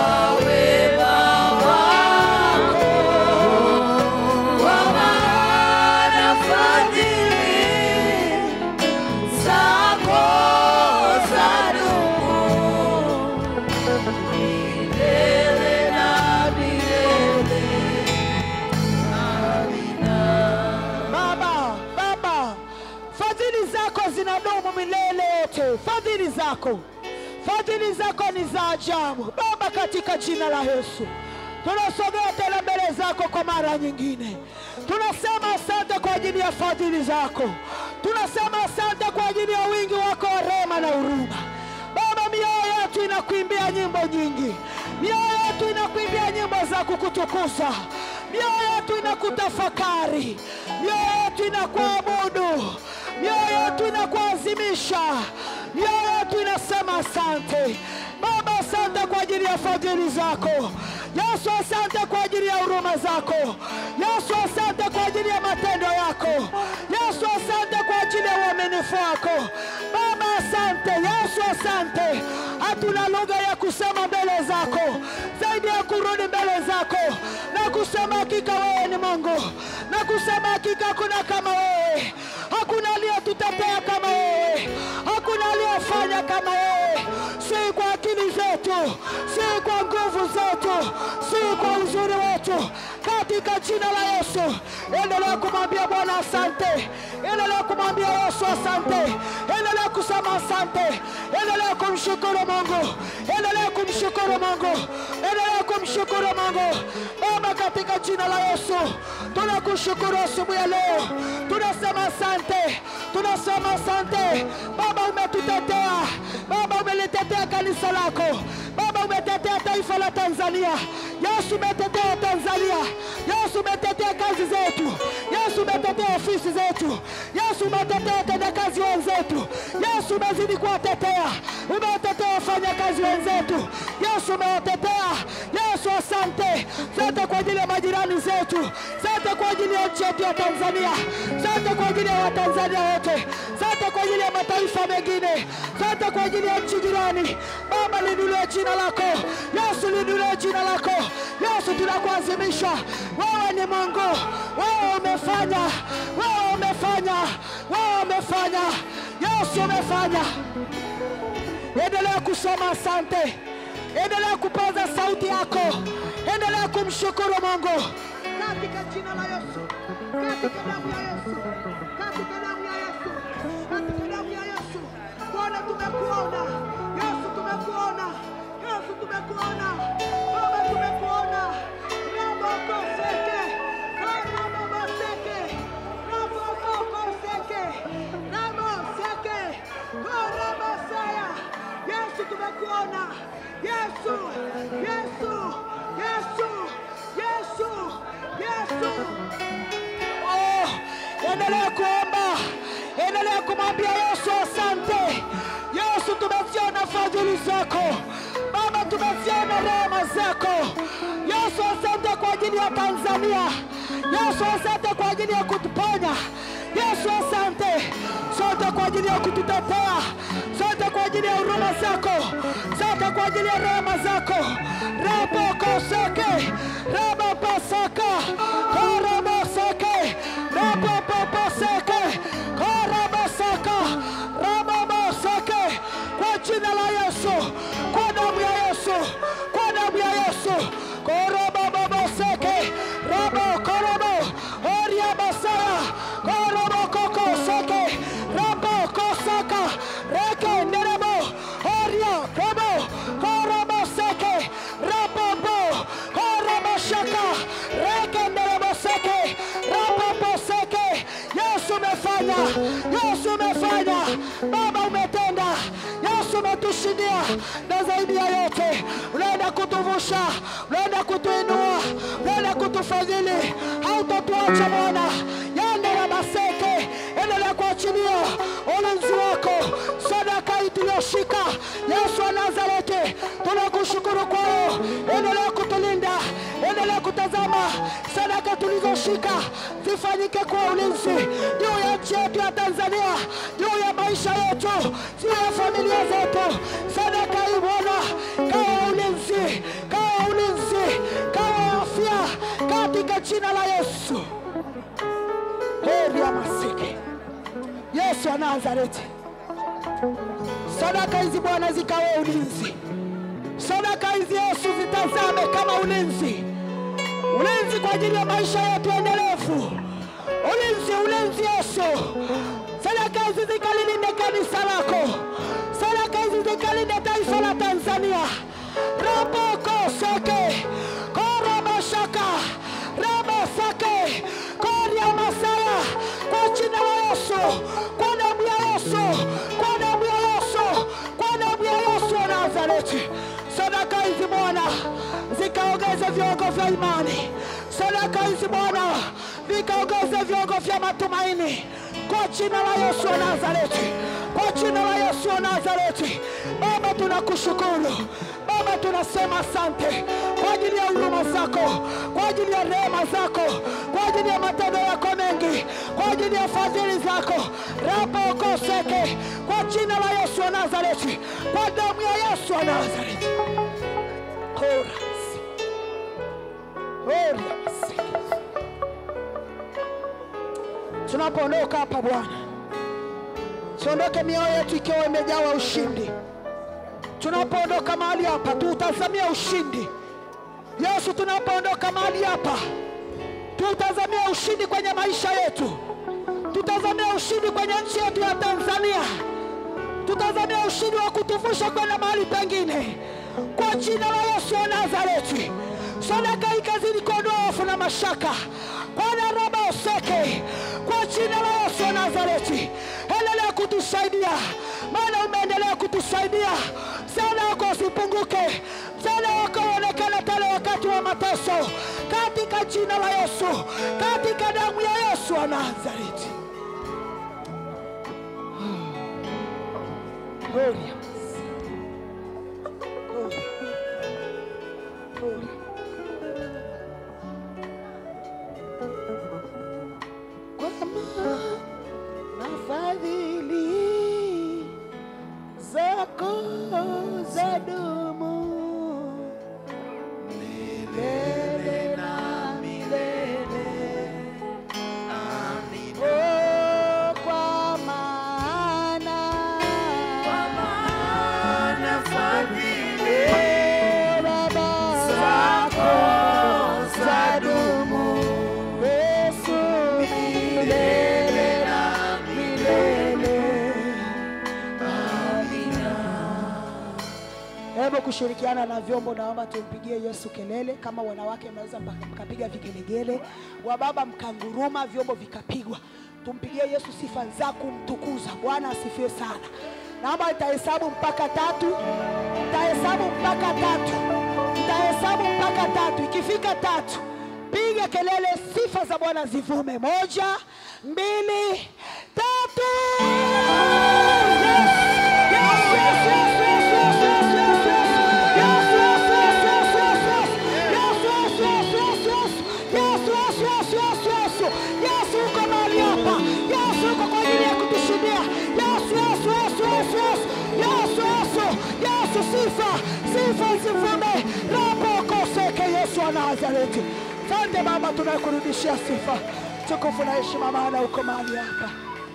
baba baba fadhili zako zinadumu milele yote fadhili zako fadhili zako ni za ajabu Baba, katika jina la Yesu tunasogea tena mbele zako kwa mara nyingine. Tunasema asante kwa ajili ya fadhili zako, tunasema asante kwa ajili ya wingi wako wa rehema na huruma. Baba, mioyo yetu inakuimbia nyimbo nyingi, mioyo yetu inakuimbia nyimbo za kukutukuza, mioyo yetu inakutafakari, mioyo yetu inakuabudu, mioyo yetu inakuazimisha, mioyo yetu inasema asante Baba. Asante kwa ajili ya fadhili zako Yesu, asante kwa ajili ya huruma zako Yesu, asante kwa ajili ya matendo yako Yesu, asante kwa ajili ya uaminifu wako Baba, asante Yesu, asante. Hatuna lugha ya kusema mbele zako zaidi ya kurudi mbele zako na kusema hakika wewe ni Mungu, na kusema hakika hakuna kama wewe, hakuna aliyetutetea kama wewe, hakuna aliyefanya kama wewe, si kwa akili zetu, si kwa nguvu zetu, si kwa uzuri wetu, katika jina la Yesu. Endelea kumwambia Bwana asante, endelea kumwambia Yesu asante, endelea kusema asante, endelea kumshukuru Mungu, endelea kumshukuru Mungu, endelea kumshukuru Mungu. Baba, katika jina la Yesu tunakushukuru asubuhi ya leo, tunasema asante, tunasema asante Baba, umetutetea Baba, umelitetea kanisa lako Baba, umetetea taifa la Tanzania. Yesu, umetetea Tanzania. Yesu, umetetea kazi zetu. Yesu, umetetea ofisi zetu. Yesu, umetetea watendakazi wenzetu. Yesu, umezidi kuwatetea, umewatetea wafanyakazi wenzetu. Yesu, umewatetea. Yesu, asante. Asante kwa ajili ya majirani zetu, asante kwa ajili ya nchi yetu ya Tanzania, asante kwa ajili ya Watanzania wote, asante kwa ajili ya mataifa mengine, asante kwa ajili ya nchi jirani. Baba, linulie jina lako Yesu, linulie jina lako Yesu, tunakuazimisha wewe ni Mungu, wewe umefanya, wewe umefanya, wewe umefanya, Yesu umefanya. Endelea kusema asante, endelea kupaza sauti yako, endelea kumshukuru Mungu katika jina la Yesu, katika damu ya Yesu, katika damu ya Yesu, katika damu ya Yesu. Bwana, tumekuona Yesu, tumekuona Yesu, tumekuona Baba, tumekuona rabokoseke karaboboseke rabokokoseke raboseke korabosaya Yesu, tumekuona Yesu, Yesu, Yesu, Yesu, Yesu. Oh, endelea kuomba, endelea kumwambia Yesu asante. Yesu, tumeziona fadhili zako Baba, tumeziona rehema zako Yesu, asante kwa ajili ya Tanzania. Yesu, asante kwa ajili ya kutuponya. Yesu, asante sote kwa ajili ya kututetea, sote kwa ajili ya huruma zako, sote kwa ajili ya rehema zako. rabokoseke rabapasaka koraboseke rabapapaseke korabasaka rababoseke kwa jina la Yesu, kwa damu ya Yesu, kwa damu ya Yesu korabababoseke rabokorobo oriabasaya korobokokoseke rabokosaka rekenderebo oria kobo koroboseke rabobo koroboshaka rekendereboseke raboboseke Yesu umefanya, Yesu umefanya, Baba umetenda, Yesu umetushindia, na zaidi ya yote unaenda kutuvusha, unaenda kutuinua, unaenda kutufadhili, hautatuacha Bwana. Yandera maseke, endelea kuachilia ulinzi wako, sadaka hii tuliyoshika, Yesu wa Nazareti, tunakushukuru kwao, endelea kutulinda, endelea kutazama sadaka tulizoshika zifanyike kwa ulinzi juu ya nchi yetu ya Tanzania, juu ya maisha yetu, juu ya familia zetu. Sadaka hii Bwana, kawa ulinzi, kawa ulinzi, kawa afya, katika jina la Yesu. Heri ya masike Yesu wa Nazareti, sadaka hizi Bwana zikawe ulinzi, sadaka hizi Yesu zitazame kama ulinzi ulinzi kwa ajili ya maisha yetu endelevu. Ulinzi, ulinzi Yesu. Sadaka hizi zikalilinde kanisa lako, sadaka hizi zikalinde taifa Nazareti, sadaka hizi Bwana zikaongeze viungo vya imani, sadaka hizi Bwana vikaongeze viungo vya matumaini, kwa jina la Yesu wa Nazareti, kwa jina la Yesu wa Nazareti. Baba, tunakushukuru Baba, tunasema asante kwa ajili ya huruma zako, kwa ajili ya rehema zako, kwa ajili ya matendo yako mengi, kwa ajili ya fadhili zako rapa okoseke, kwa jina la Yesu wa Nazareti, kwa damu ya Yesu wa Nazareti. Horasi. Horasi. Tunapoondoka hapa Bwana, siondoke mioyo yetu ikiwa imejawa ushindi tunapoondoka mahali hapa tuutazamia ushindi yesu tunapoondoka mahali hapa tuutazamia ushindi kwenye maisha yetu tutazamia ushindi kwenye nchi yetu ya tanzania tutazamia ushindi wa kutuvusha kwenda mahali pengine kwa jina la yesu wa nazareti sadaka ikazidi kuondoa hofu na mashaka bwana raba oseke kwa jina la yesu wa nazareti endelea kutusaidia maana umeendelea kutusaidia msaada wako usipunguke msaada wako uonekane tale wakati wa mateso katika jina la yesu katika damu ya yesu wa nazareti Gloria. Gloria. Gloria. Kwa maana na fadhili zako za dumu milele na milele. Oh, kwa maana Eh, Baba, zako za dumu Yesu milele na milele. Hebu kushirikiana na vyombo, naomba tumpigie Yesu kelele. Kama wanawake mnaweza mka- mkapiga vigelegele, wababa mkanguruma, vyombo vikapigwa. Tumpigie Yesu sifa za kumtukuza. Bwana asifiwe sana. Naomba nitahesabu mpaka tatu, nitahesabu mpaka tatu, nitahesabu mpaka tatu. Ikifika tatu, piga kelele, sifa za Bwana zivume. Moja, mbili, tatu. Yes, yes, yes, yes, yes, yes, yes, yes. Yes, yes, yes, yes, yes, yes. Yes, yes, yes, yes, yes. Yes, yes, yes, yes, yes. Yes, uko mahali hapa. Yes, uko kwa ajili ya kutushindia. Yes, yes, yes, yes, yes. Yes, yes, yes, sifa, sifa zivume. Rapo koseke Yesu wa Nazareti. Asante Baba, tunakurudishia sifa, tukufu na heshima, maana uko mahali hapa.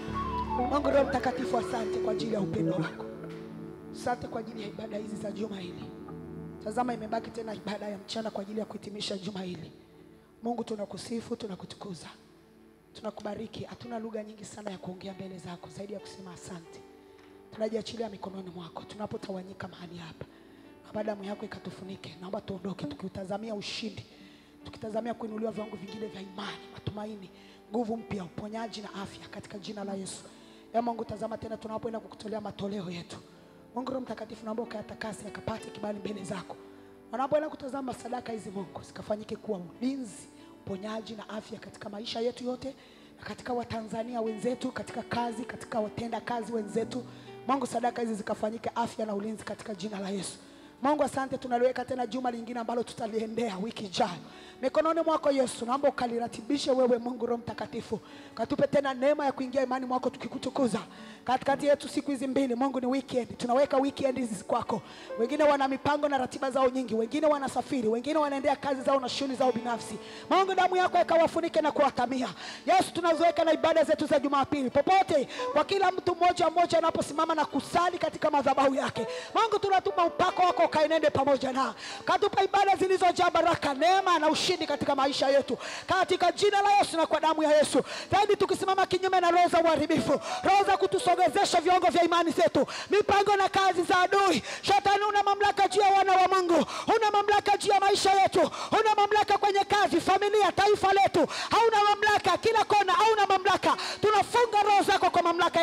Mungu Roho Mtakatifu, asante kwa ajili ya upendo wako. Asante kwa ajili ya ibada hizi za juma hili. Tazama, imebaki tena ibada ya mchana kwa ajili ya kuhitimisha juma hili. Mungu, tunakusifu, tunakutukuza, tunakubariki. Hatuna lugha nyingi sana ya kuongea mbele zako zaidi ya kusema asante. Tunajiachilia mikononi mwako tunapotawanyika mahali hapa, naomba damu yako ikatufunike. Naomba tuondoke tukiutazamia ushindi, tukitazamia kuinuliwa viwango vingine vya imani, matumaini, nguvu mpya, uponyaji na afya katika jina la Yesu. Ee Mungu, tazama tena tunapoenda kukutolea matoleo yetu. Mungu Roho Mtakatifu, naomba ukayatakase yakapate kibali mbele zako. Wanapoenda kutazama sadaka hizi, Mungu, zikafanyike kuwa ulinzi, uponyaji na afya katika maisha yetu yote na katika Watanzania wenzetu, katika kazi, katika watenda kazi wenzetu. Mungu, sadaka hizi zikafanyike afya na ulinzi katika jina la Yesu. Mungu, asante, tunaliweka tena juma lingine ambalo tutaliendea wiki ijayo mikononi mwako Yesu. Naomba ukaliratibishe wewe, Mungu Roho Mtakatifu, katupe tena neema ya kuingia imani mwako tukikutukuza katikati yetu siku hizi mbili. Mungu, ni weekend, tunaweka weekend hizi kwako. Wengine wana mipango na ratiba zao nyingi, wengine wanasafiri, wengine wanaendea kazi zao na shughuli zao binafsi. Mungu, damu yako ikawafunike na kuwatamia. Yesu, tunaziweka na ibada zetu za Jumapili popote, kwa kila mtu mmoja mmoja anaposimama na kusali katika madhabahu yake. Mungu, tunatuma upako wako ukaenende pamoja na katupa ibada zilizojaa baraka, neema na ushindi katika maisha yetu, katika jina la Yesu na kwa damu ya Yesu. Zaidi tukisimama kinyume na roho za uharibifu, roho za kutusogezesha viwango vya imani zetu, mipango na kazi za adui. Shetani, una mamlaka juu ya wana wa Mungu, una mamlaka juu ya maisha yetu, una mamlaka kwenye kazi, familia, taifa letu, hauna mamlaka kila kona, hauna mamlaka. Tunafunga roho zako kwa mamlaka ya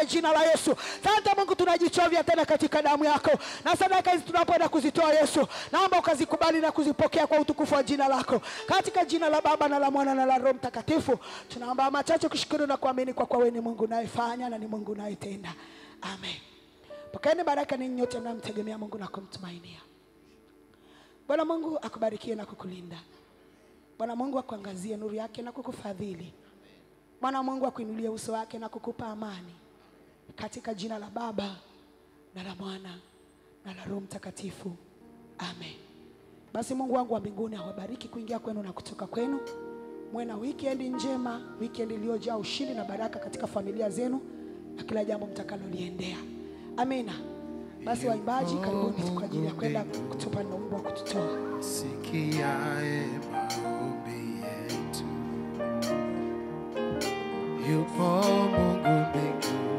katika jina la Yesu. Asante Mungu, tunajichovya tena katika damu yako, na sadaka hizi tunapoenda kuzitoa Yesu, naomba ukazikubali na kuzipokea kwa utukufu wa jina lako, katika jina la Baba na la Mwana na la Roho Mtakatifu. Tunaomba machache kushukuru na kuamini kwa kuwa wewe ni Mungu unayefanya na ni Mungu unayetenda. Amen. Pokeeni baraka ninyi nyote mnamtegemea Mungu na kumtumainia. Bwana Mungu akubarikie na kukulinda. Bwana Mungu akuangazie nuru yake na kukufadhili. Bwana Mungu akuinulie uso wake na kukupa amani, katika jina la Baba na la Mwana na la Roho Mtakatifu, amen. Basi Mungu wangu wa mbinguni awabariki kuingia kwenu na kutoka kwenu. Mwe na weekend njema, weekend iliyojaa ushindi na baraka katika familia zenu na kila jambo mtakaloliendea. Amina. Basi waimbaji, karibuni kwa ajili ya kwenda kutupa na wimbo wa kututoa. sikiae maombi yetu. Yupo Mungu mbingu,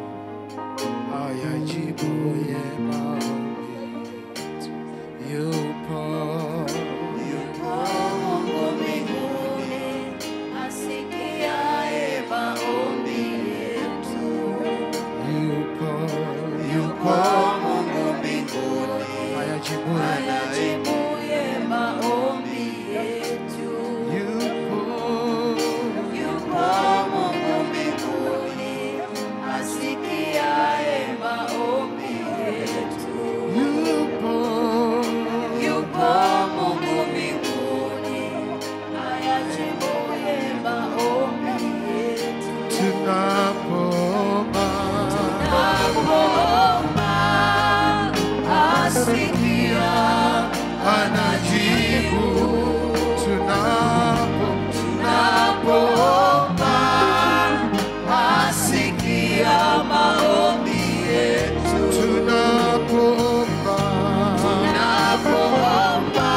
ayajibuye maombi yetu. Yupo, yupo Mungu mbinguni asikiaye maombi yetu. yupo, yupo Mungu mbinguni ayajibuye ayajibuye maombi yetu. yupo, Yupo Mungu mbinguni asikiaye maombi yetu. yupo, Yupo Mungu mbinguni ayajibuye maombi yetu. tunapoomba Napoomba asikia, anajibu tunapo napoomba asikia maombi yetu. tunapoomba Napoomba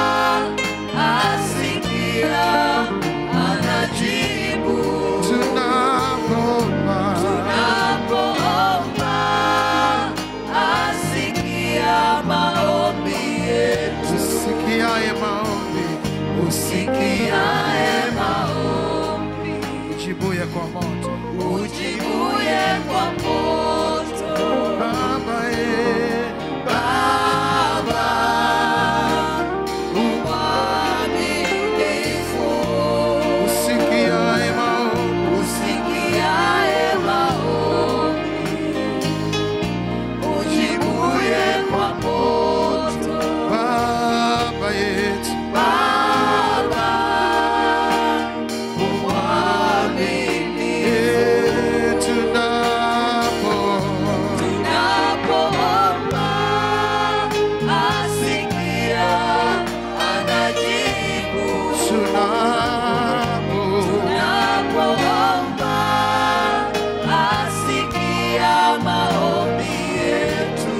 asikia, anajibu. tunapoomba Napoomba asikia maombi yetu. usikiaye maombi Sikiaye maombi, ujibuye kwa moto ujibuye kwa moto. baba ye Baba, mwaminifu, usikiaye maombi usikiaye maombi, ujibuye kwa moto. baba yetu Baba, mwaminifu, ye tunapo tunapoomba asikia, anajibu. tunapo Tunapoomba asikia maombi yetu.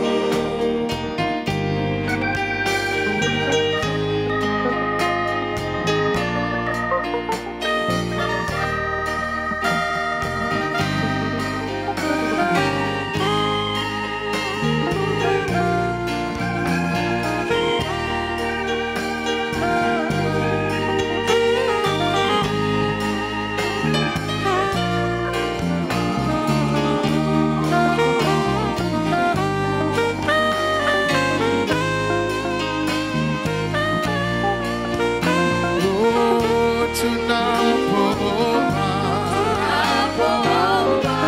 oh, tunapoomba Tunapoomba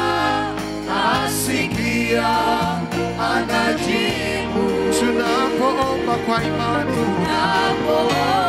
asikia, anajibu. tunapoomba kwa imani Tunapoomba